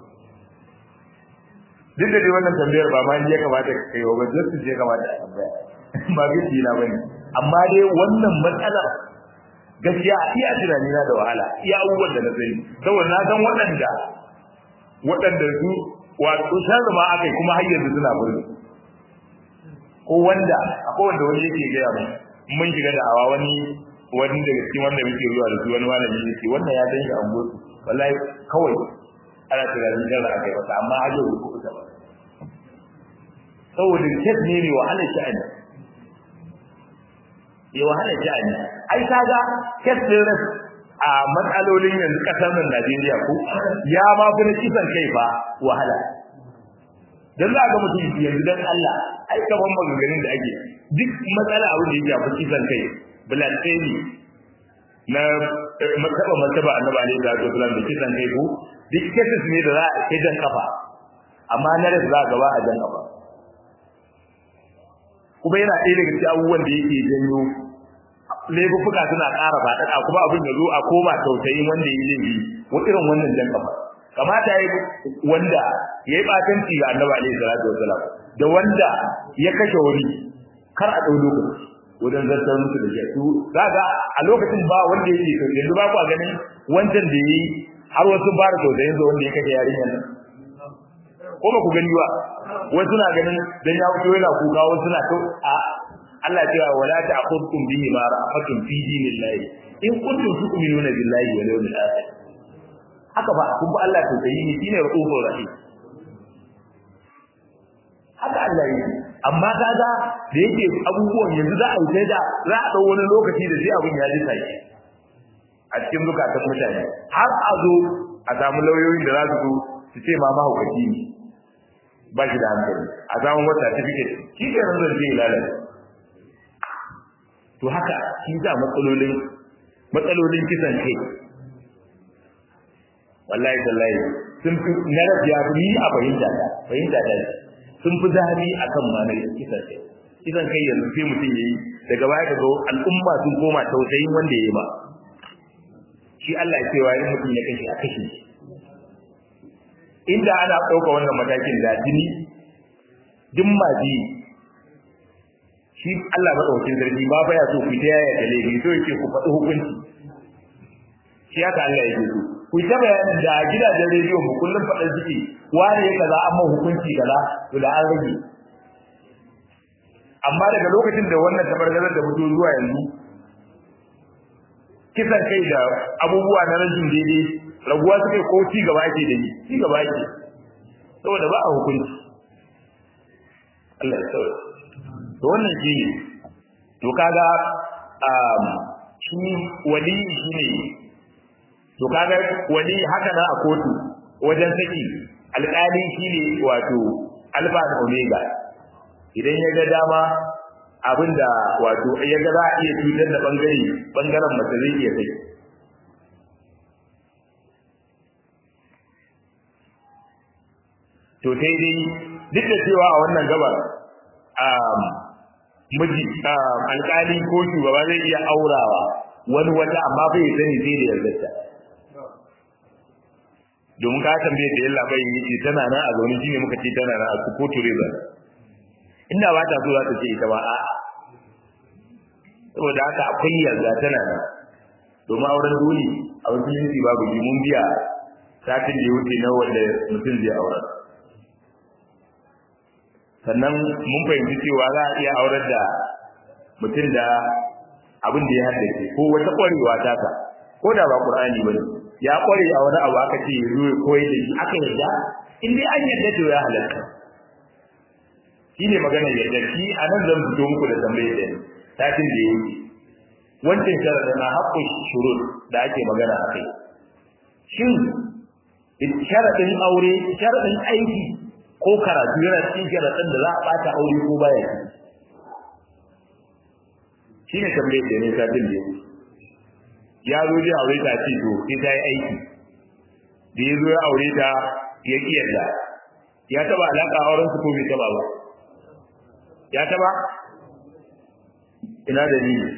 duk da dai wannan tambayar ba ma ni ya kamata ka kai ba justice ya kamata a tambaya ba gaci na bane amma dai wannan matsalar gaskiya a iya tunani na da wahala iya abubuwan da na sani saboda na san waɗanda waɗanda su wato shan ma aka yi kuma har yanzu suna burni ko wanda akwai wanda wani yake gaya mu mun shiga da awa wani wani daga cikin wanda muke zuwa da su wani malami yake wannan ya san shi an gosu wallahi kawai ana tunanin jarra akai masa amma har yau ku kusa ba saboda kes ne ne wahala sha'ani ya wahala sha'ani ai kaga kes din ras a matsalolin yanzu kasar nan Najeriya ko ya ma fi na kisan kai fa wahala dan za ga mutum yanzu dan Allah ai kaman maganganun da ake duk matsala abin da ya shafi kisan kai blasphemy na martaba martaba annabi alaihi salatu wasallam da kisan kai ko duk cases ne da za a kai jan kafa amma na da za gaba a jan kafa kuma yana ɗaya daga cikin abubuwan da yake janyo laifuffuka suna ƙara faɗaɗa kuma abin da zo a koma tausayin wanda ya yi wa irin wannan jan kafa kamata ya wanda ya yi ɓatanci ga annabi alaihi salatu wasallam da wanda ya kashe wani kar a ɗau lokaci wajen zartar musu da su kaga a lokacin ba wanda yake to yanzu ba ku ganin wancan da yi har wasu ba da tausayin da wanda ya kashe yarinyar nan ko ba ku gani ba wasu na ganin dan ya fito yana kuka wasu na to a Allah ya ce wala ta'khudkum bihi ma ra'afatun fi dinillahi in kuntum tu'minuna billahi wal yawmil akhir haka ba kun ba Allah tausayi ne shine rahufur rahim haka Allah yake amma kaga da yake abubuwan yanzu za a yi da za a dau wani lokaci da sai abun ya ji sai a cikin zukatan mutane har a zo a samu lauyoyin da za su zo su ce ma mahaukaci ne ba shi da hankali a samu wata certificate shi ke nan zan je lalata to haka shi za matsalolin matsalolin kisan kai wallahi tallahi sun fi na rafiya ni a fahimta ta fahimta ta sun fi zafi akan manar kisan kai kisan kai yanzu sai mutum yayi daga baya ka zo al'umma sun koma tausayin wanda yayi ba shi Allah ya ce wa mutum ya kashe a kashe shi inda ana ɗauka wannan matakin da jini duk maji shi Allah madaukakin sarki ba baya so ku ta yaya da laifi so yake ku faɗi hukunci shi haka Allah yake so ku ta bayanin da gidajen rediyo mu kullum faɗin suke wani ya kaza amma hukunci kaza to da an rage amma daga lokacin da wannan tabargazar da mutu zuwa yanzu kisan kai da abubuwa na rajin daidai raguwa suke ko ci gaba ake da yi ci gaba ake saboda ba a hukunci Allah ya sauya to wannan shi ne to kaga shi wali shi ne to kaga wali haka na a kotu wajen saki alƙali shi ne wato alfa da omega idan ya ga dama abinda wato ya ga za a iya cutar da bangare bangaren mace zai iya sai to sai dai duk da cewa a wannan gabar miji alƙali ko shugaba zai iya aurawa wani wata amma bai sani sai da yardarta domin ka tambaye da yalla bai yi tana nan a zaune shine muka ce tana nan a su kotu riba inda ba ta so za ta ce ita ba a'a saboda haka akwai yarda tana nan domin auren dole a wasu yanki babu ji mun biya satin da ya wuce na wanda mutum zai aura sannan mun fahimci cewa za a iya aurar da mutum da abin da ya haddace ko wata ƙwarewa ta ka ko da ba Qur'ani bane ya ƙware a wani abu aka ce ya zo ya koyi da shi aka yarda in dai an yarda to ya halatta shi ne magana yarda shi a nan zan fito muku da tambayar da satin da ya yi wancan sharaɗa na haƙƙun shurut da ake magana a kai shin sharaɗin aure sharaɗin aiki ko karatu yana cikin sharaɗin da za a ɓata aure ko baya shi ne tambayar da ne satin da ya zo zai aure ta ce to sai ta yi aiki da ya zo ya aure ta ya ƙi yarda ya taɓa alaƙa auren su ko bai taɓa ba ya taɓa ina dalili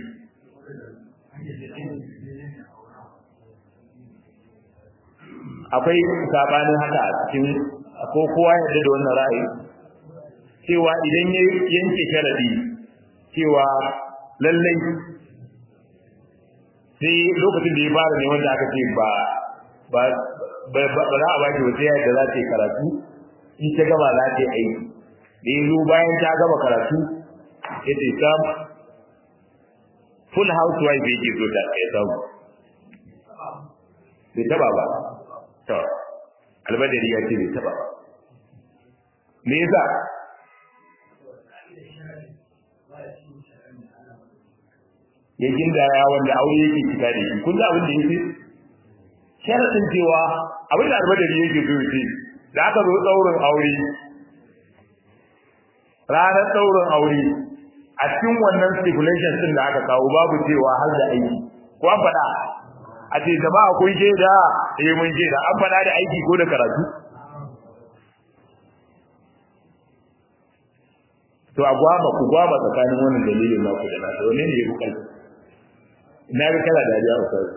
akwai sabanin haka a cikin ko kowa yadda da wannan ra'ayi cewa idan ya yanke sharadi cewa lallai sai lokacin da ya fara ne wanda aka ce ba ba ba za a ba shi wata yadda za ta yi karatu in ta gaba za ta yi aiki da yanzu bayan ta gaba karatu ya ce sam full housewife yake so ta ya samu bai taba ba to albadari ya ce bai taba ba me yasa ya gindaya wanda aure yake cika da shi kun ga abin da yake sharadin cewa abin da albadari yake so ce da aka zo tsaurin aure ranar tsaurin aure a cikin wannan stipulation din da aka kawo babu cewa har da aiki ko an faɗa a ce jama'a kun je da eh mun je da an faɗa da aiki ko da karatu to a gwama ku gwama tsakanin wannan dalilin naku da nasu wani ne ya fi ƙarfi na ga kana dariya a kai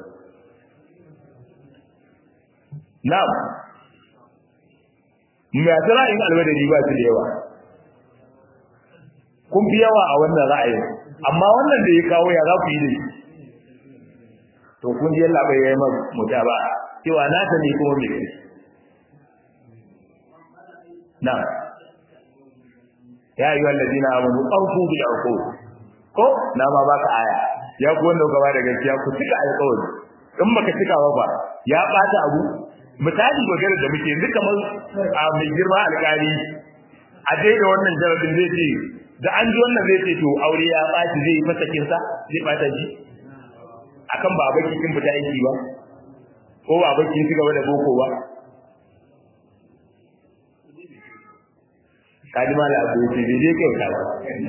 na'am mai ra'ayin almadari ba su da yawa kun fi yawa a wannan ra'ayin amma wannan da ya kawo ya za ku yi da shi to kun ji Allah bai yi mai muta ba cewa na ta ne kuma me kai na ya ayyuhal ladina amanu awfu bil uqud ko na ma baka aya ya ku wanda gaba da gaskiya ku cika alƙawari in baka cika ba ba ya bata abu misali magana da muke yanzu kamar a mai girma alƙali a dai da wannan jarabin zai ce da an ji wannan zai ce to aure ya ɓaci zai yi masakin sa zai ɓata shi akan ba baki kin fita aiki ba ko ba baki kin gaba da boko ba kaji mala abu ce bai dai kyauta ba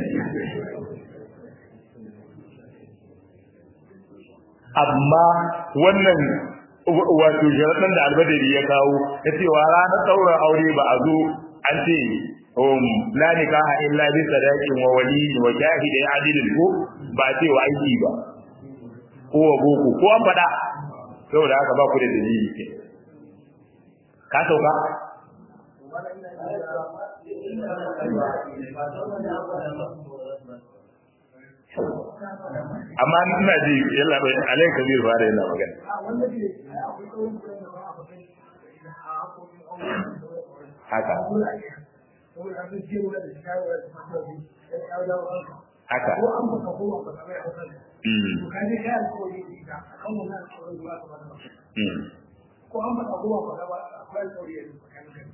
amma wannan wato sharaɗin da albadari ya kawo na cewa ranar ɗaurin aure ba a zo an ce um la nikaha illa bi sadaqin wa wali wa shahidi adilin ko ba ce wa aiki ba ko wa boko ko an faɗa saboda haka ba ku da dalili ke ka sauka amma ina ji yalla bai alai kabir ba da yana magana haka haka ko an faɗa ko ba faɗa ba akwai alƙawari yanzu tsakanin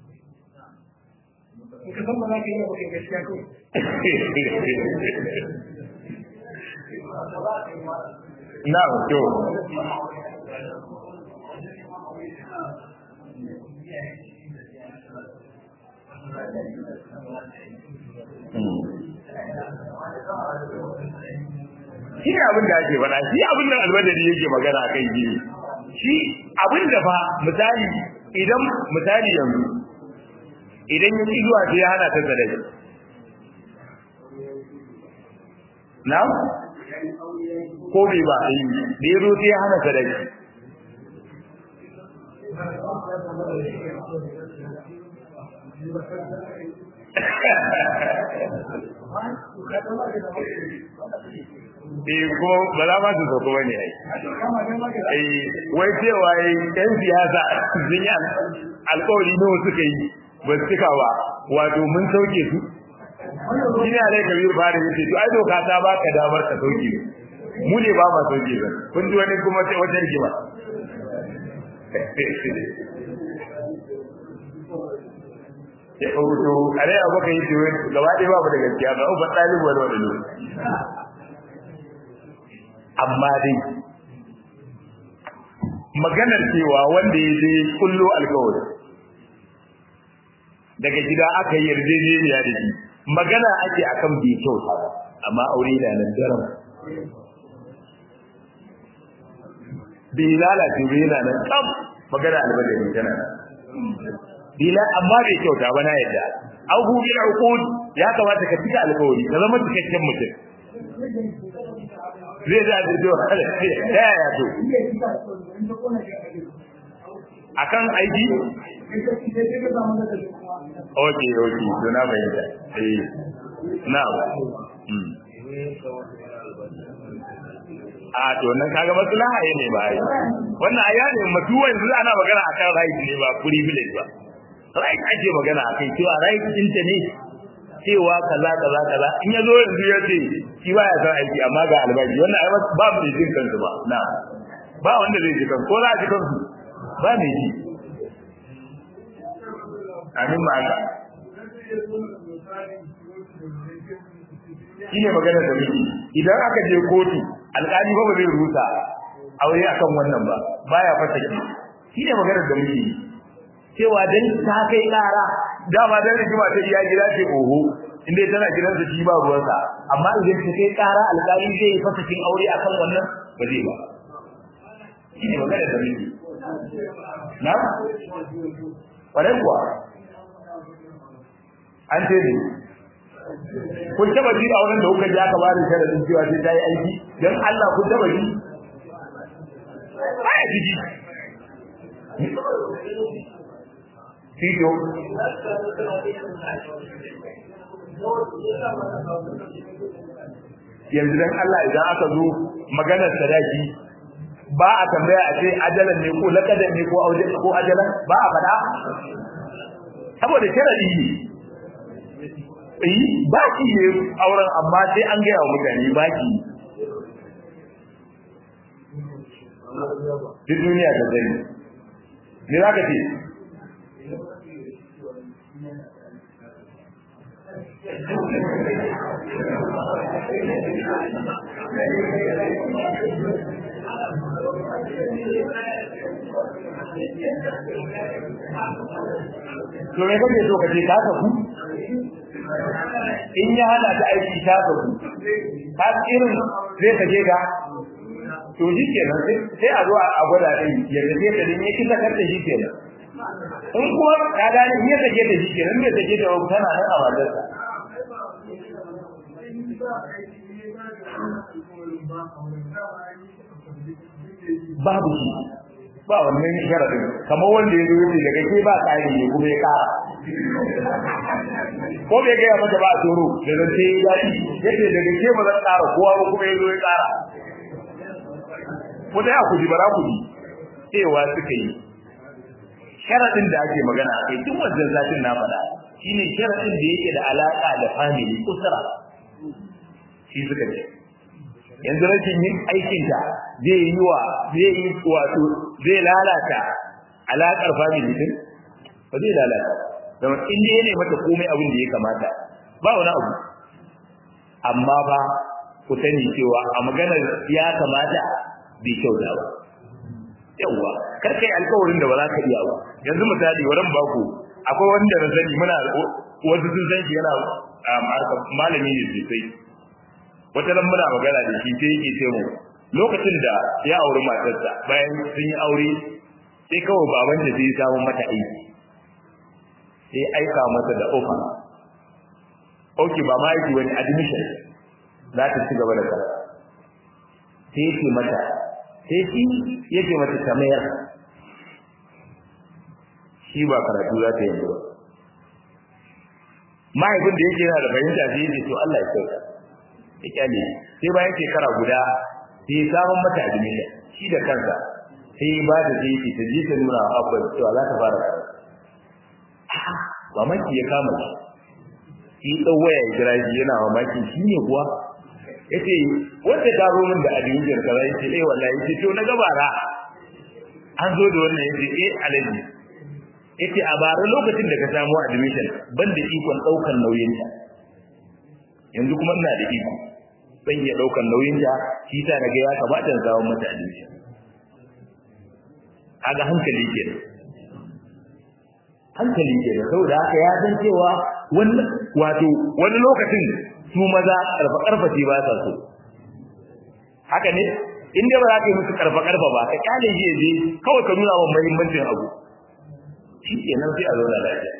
in ka san ba za ka yi abokin gaskiya kawai na to shi ne abin da ake faɗa shi abin da albadari yake magana kai gini shi abin da fa misali idan misali yanzu idan ya ci zuwa sai ya hana ta sadaki na ko bai ba a yi da ya zo sai ya hana sadaki Eh ko ba za ma su sauko bane ai. Eh wai cewa yi ɗan siyasa sun yi alƙawari nawa suka yi ba su cika ba wato mun sauke su shi ne alai kabir ba da yace to ai doka ta baka damar ka sauke mu ne ba ma sauke ba kun ji wani kuma sai wata rigima ya rubuto alai abaka yi tiyo gaba ɗaya babu da gaskiya ba ba ɗalibu wani wani lo amma dai maganar cewa wanda ya je kullo alkawari daga gida aka yi yarjejeniya da shi magana ake akan bai kyauta ba amma aure da nan daram bai lalace bai yana nan kam magana albadari tana nan bila amma bai kyauta ba na yadda an hu bil uqud ya kamata ka cika alƙawari ka zama cikakken mutum zai da dirjo da ya to akan aiki oke oke to na bayyana eh na a to nan kaga maslaha ne ba ai wannan aya ne mutu yanzu ana magana akan right ne ba privilege ba right ake magana akai cewa right ɗinta ne cewa kaza kaza kaza in yazo yanzu ya ce shi ba ya san aiki amma ga albashi wannan ai ba mu da jin kansu ba na ba wanda zai ji kansu ko za a ji kansu ba mai ji amin ma haka shi ne maganar da muke idan aka je kotu alƙali ba zai rusa aure akan wannan ba baya fata ki shi ne maganar da muke cewa dan ta kai ƙara dama dan rigima ta iya gida ce oho inda tana gidansa shi ba ruwansa amma idan ta kai ƙara alƙali zai fasa kin aure akan wannan ba zai ba shi ne maganar da muke na ƙwarai kuwa an ce ne kun taba ji a wannan da kuka ji aka bada sharadin cewa sai ta yi aiki don Allah kun taba ji ai ji Fidiyo. Yanzu dan Allah idan aka zo maganar sadaki ba a tambaya a ce ajalan ne ko lakadan ne ko auje ko ajalan ba a faɗa saboda sharadi ne eh baki ne auren amma sai an gaya wa mutane baki duk duniya ta sani me za ka ce to me kake so ka ce ka ku in ya hana ta aiki ta ku ka irin zai ka je ga to shi kenan sai a zo a gwada din ya tafi ta din ya kisa kanta shi kenan in kuma ka gane ya take ta shi kenan bai take ta tana nan a wadarsa babu shi ba wannan sharadin kamar wanda ya zo yace daga ke ba tsari ne kuma ya kara ko bai gaya mata ba tsoro da zan sai ya yi yace daga ke ba zan kara kowa ba kuma ya zo ya kara ko da ya kuji bara kuji cewa suka yi sharadin da ake magana a kai tun wannan zatin na faɗa shine sharadin da yake da alaka da family usra shi suka ce yanzu rashin yin aikinta zai yi wa zai yi wato zai lalata alaƙar family din ba zai lalata don in dai ne mata komai abin da ya kamata ba wani abu amma ba ku sani cewa a maganar ya kamata bai kyauta ba yawwa kar kai alƙawarin da ba za ka iya ba yanzu misali wurin baku akwai wanda na sani muna wasu sun san shi yana malami ne sosai wata nan muna magana da shi sai yake ce mu lokacin da ya auri matarsa bayan sun yi aure sai kawai baban da zai samu mata aiki sai aika masa da ofa okay ba ma aiki wani admission za ta ci gaba da karatu sai yake mata sai shi yake mata ta mayar shi ba karatu za ta yi ba mahaifin da yake yana da fahimta sai yake to Allah ya kyauta ya kyale sai bayan shekara guda sai ya samun mata admission shi da kansa sai ba da sai yake ta je ta nuna wa abba cewa za ta fara karatu ba maki ya kama shi shi dan waya ya kira shi yana mamaki shi ne kuwa yace wanda ta zo min da admission kaza yace eh wallahi yace to na gabara an zo da wannan yace eh alaji yace a bara lokacin da ka samu admission ban da ikon daukan nauyin ta yanzu kuma ina da iko zan iya daukan nauyin ta shi ta daga ya kamata in samu mata admission kaga hankali kenan hankali kenan saboda haka ya san cewa wannan wato wani lokacin su maza karfa karfa ce ba sa so haka ne in dai ba za ka yi musu karfa karfa ba ka kyale shi je kawai ka nuna wa muhimmancin abu shi kenan sai a zauna lafiya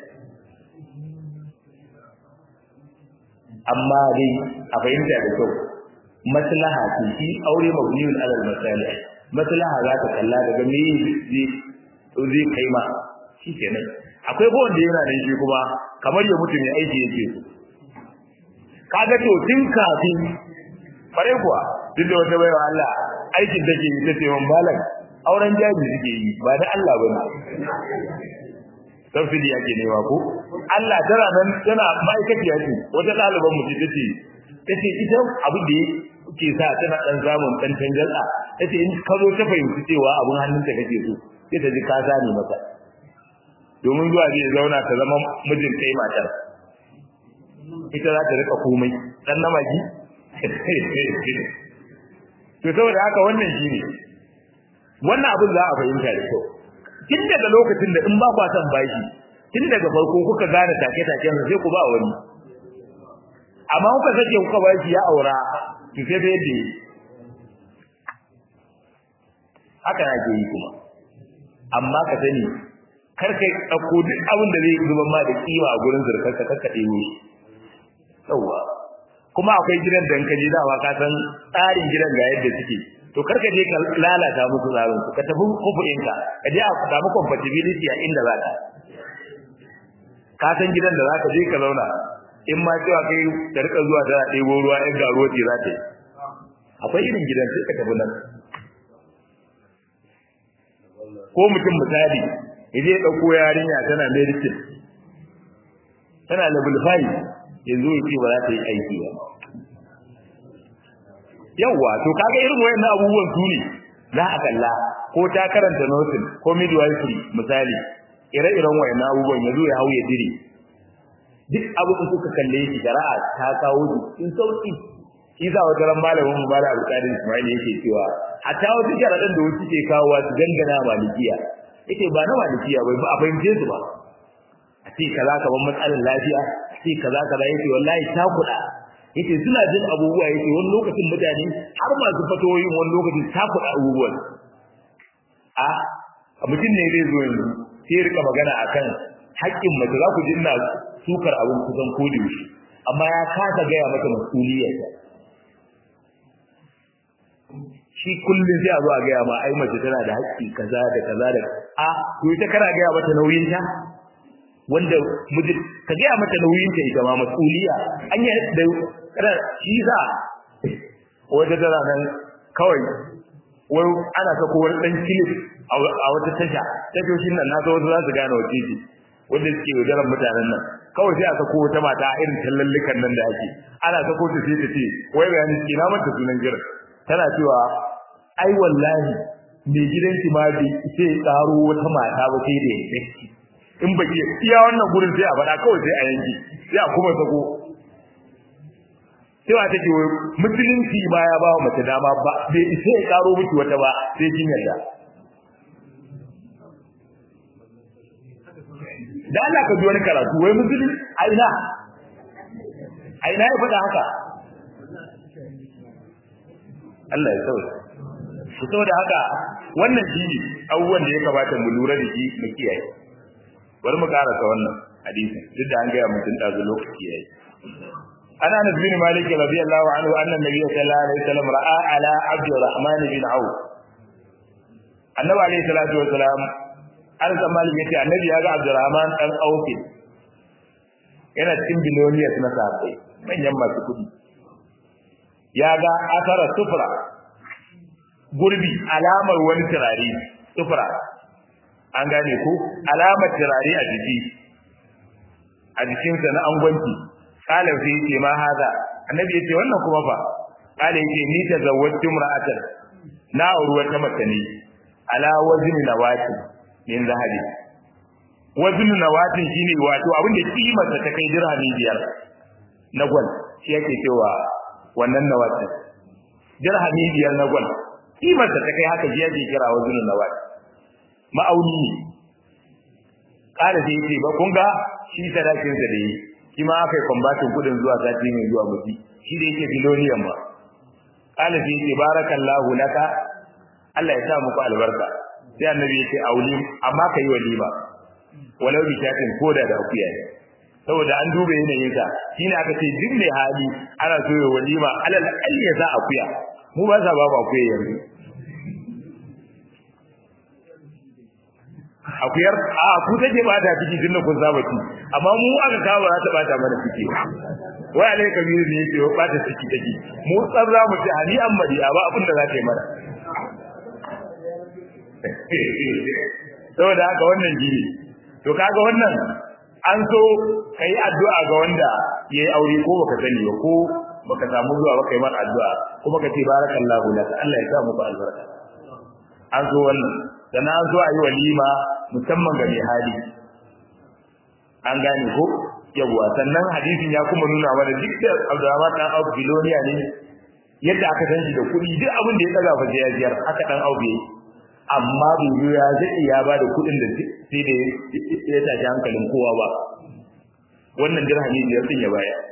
amma dai a fahimta da kyau maslaha ce shi aure mabniyun alal masalih maslaha za ka kalla daga me zai zai kai ma shi kenan akwai ko wanda yana da shi kuma kamar ya mutu ne aiki yake so kaga to tun kafin fare kuwa duk da wata baiwa Allah aikin take yi ta ce man malam auren jaji suke yi ba da Allah bane tafsiri yake ne ko Allah tana nan tana ma'aikaciya ce wata ɗaliban mu ce tace ita abu da ke sa tana dan samun dan tangarda tace in ka zo ta fahimci cewa abun hannunta kake so sai ta ji ka zane maka domin zuwa zai zauna ta zama mijin kai matar ita za ta rika komai dan namiji to saboda haka wannan shine wannan abin za a fahimta da kyau tun daga lokacin da in ba kwa son bashi tun daga farko kuka gane take taken sai ku ba wani amma kuka sake kuka bashi ya aura ki sai dai dai haka yake yi kuma amma ka sani kar kai dauko duk abin da zai zuba ma da kima a gurin zurkar ka kakka dai yawa kuma akwai gidan da kaje dawa ka san tsarin gidan ga yadda suke to karka je ka lalata musu tsarin su ka tafi kufurin ka ka je a samu compatibility a inda za ka ka san gidan da za ka je ka zauna in ma cewa kai ka rika zuwa da ɗebo ruwa ɗan garuwa ce za ta yi akwai irin gidan sai ka tafi nan ko mutum misali ya je ɗauko yarinya tana medicine tana level 5 yanzu ya ce ba za ta yi aiki ba yawwa to kaga irin wayannan abubuwan su ne za a kalla ko ta karanta nursing ko midwifery misali ire-iren wayannan abubuwan yazo ya hauye dire duk abu da suka kalle shi shari'a ta kawo shi in sauki shi za wata ran malamin mu bala alƙalin Ismail yake cewa hatta wasu sharaɗan da wasu ke kawo su dangana malikiya yake ba na malikiya bai ba a fahimce su ba a ce kaza kaman matsalar lafiya a ce kaza kaza yake wallahi ta kuɗa yake suna jin abubuwa yake wani lokacin mutane har masu fatoyin wani lokacin ta kuɗa abubuwan a mutum ne zai zo yanzu sai ya rika magana akan haƙƙin mace za ku ji ina sukar abin kusan ko da yaushe amma ya kasa gaya mata masuliyarta shi kullum sai a zo a gaya ma ai mace tana da haƙƙi kaza da kaza da a to ita kana gaya mata nauyin ta wanda miji ka gaya mata nauyin ta ita ma masuliya an yi da kana shi za wata tana nan kawai wai ana sako wani dan kilif a wata tasha tashoshin nan na ga wasu za su gane wace ce wanda suke yaudarar mutanen nan kawai sai a sako wata mata irin tallallukan nan da ake ana sako ta sai ta ce wai bayani ina mata sunan jiran tana cewa ai wallahi mai gidanki ma bai ce tsaro wata mata ba sai da yake in baki iya wannan gurin sai a faɗa kawai sai a yanki sai a kuma sako cewa take wai musulunci ba ya ba wa mace dama ba bai isa ya karo miki wata ba sai kin yarda da Allah ka ji wani karatu wai musulunci a ina a ina ya faɗa haka Allah ya sauya su saboda haka wannan shi ne abubuwan da ya kamata mu lura da shi mu kiyaye bari mu karasa wannan hadisin duk da an gaya mutum ɗazu lokaci yayi ana anas bin malik radiyallahu anhu anna nabiyyu sallallahu alaihi wasallam ra'a ala abdurrahman bin auf annabi alaihi salatu wasalam an san malik yace annabi ya ga abdurrahman dan auf yana cikin biloniyas na sahabbai manyan masu kuɗi ya ga asara sufra gurbi alamar wani turare sufra an gane ko alamar turare a jiki a jikinsa na angwanci qala fi ce ma hada annabi yace wannan kuma fa qala yace ni tazawwajtu imra'atan na auri wata mace ne ala wazni nawati min zahabi wazni nawatin shine wato abin da kimar ta kai dirhami biyar na gwal shi yake cewa wannan nawatin dirhami biyar na gwal kimar ta kai haka shi yake kira wazni nawati ma'auni ne kada sai yace ba kun ga shi sadakin sa da yi shi ma aka yi kwambatin kudin zuwa sati mai zuwa mutu shi da yake biloniyan ba kala sai yace barakallahu laka Allah ya sa muku albarka sai annabi yace auli amma kai walima walau bi shatin koda da akuya ne saboda an duba yanayin sa shine aka ce duk mai hali ana so ya walima alal akalli ya sa akuya mu ba sa babu akuya yanzu akuyar a ku take ba ta ciki tunda kun saba ci amma mu aka kawo za ta bata mana ciki wai alai kabiru ne yake ba ta ciki take mu tsar za mu ci hani an madiya ba abin da za ta yi mana saboda haka wannan jini to kaga wannan an so kai addu'a ga wanda yayi aure ko baka sani ba ko baka samu zuwa ba kai mar addu'a kuma ka ce barakallahu lak Allah ya sa muku albarka an so wannan sannan an zo a yi walima musamman ga mai hali an gane ko yawwa sannan hadisin ya kuma nuna mana duk da Abdurrahman dan Auf biloniya ne yadda aka san shi da kuɗi duk abin da ya tsaga fa ya biyar haka dan Auf yayi amma bai zo ya zai ya ba da kuɗin da sai da ya tashi hankalin kowa ba wannan dirhami biyar din ya baya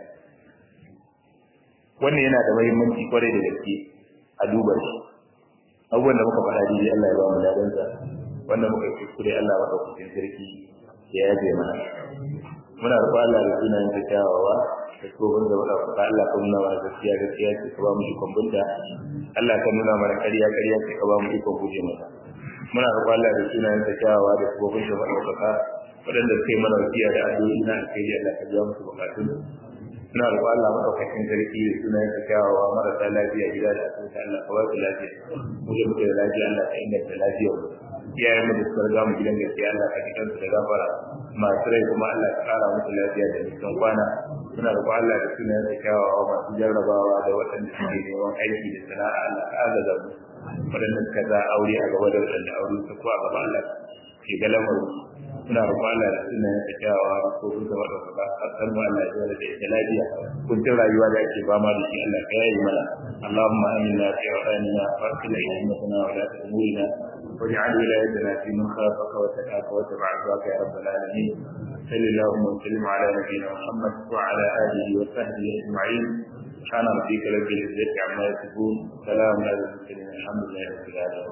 wannan yana da muhimmanci kwarai da gaske a duba shi abubuwan da muka faɗa daidai Allah ya ba mu ladansa wanda muka yi kuskure Allah ya ɗaukakin sarki ya yaje mana muna roƙon Allah da sunayen ta kyawawa da tsohon da wadda kuka Allah ka nuna mana gaskiya gaskiya ce ka ba mu ikon bunta Allah ka nuna mana ƙarya ƙarya ce ka ba mu ikon guje mata muna roƙon Allah da sunayen ta kyawawa da tsohon da wadda kuka waɗanda suka yi mana wasiya da addu'o'i na alkhairi Allah ka biya musu bukatun suna roƙon Allah madaukakin sarki da sunayen ta kyawawa marasa lafiya gida da asibiti Allah ka ba su lafiya mu da muke da lafiya Allah ka inganta lafiyar mu iyayen mu da suka riga mu gidan gaskiya Allah ka jikan su da gafara masu rai kuma Allah ka kara musu lafiya da nisan kwana suna roƙon Allah da sunayen ta kyawawa masu jarrabawa da waɗanda suke neman aiki da sana'a Allah ka azaza mu waɗanda suka za aure a gaba da waɗanda aure su ko a gaba Allah ke galamar suna roƙon Allah da sunayen ta kyawawa ko kun zama ɗaukaka a san mu Allah ya zama da ita lafiya kuncin rayuwa da ake fama da shi Allah ka yayi mana اللهم آمنا في أوطاننا وأصلح أئمتنا ولاة أمورنا واجعل ولايتنا في من خافك وتقاك واتبع رضاك يا رب العالمين صل اللهم وسلم على نبينا محمد وعلى آله وصحبه أجمعين سبحان ربك رب العزة عما يصفون سلام على المرسلين الحمد لله رب العالمين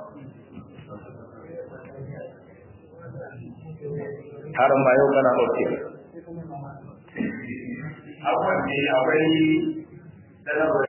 haram ma yau kana ɗauke akwai akwai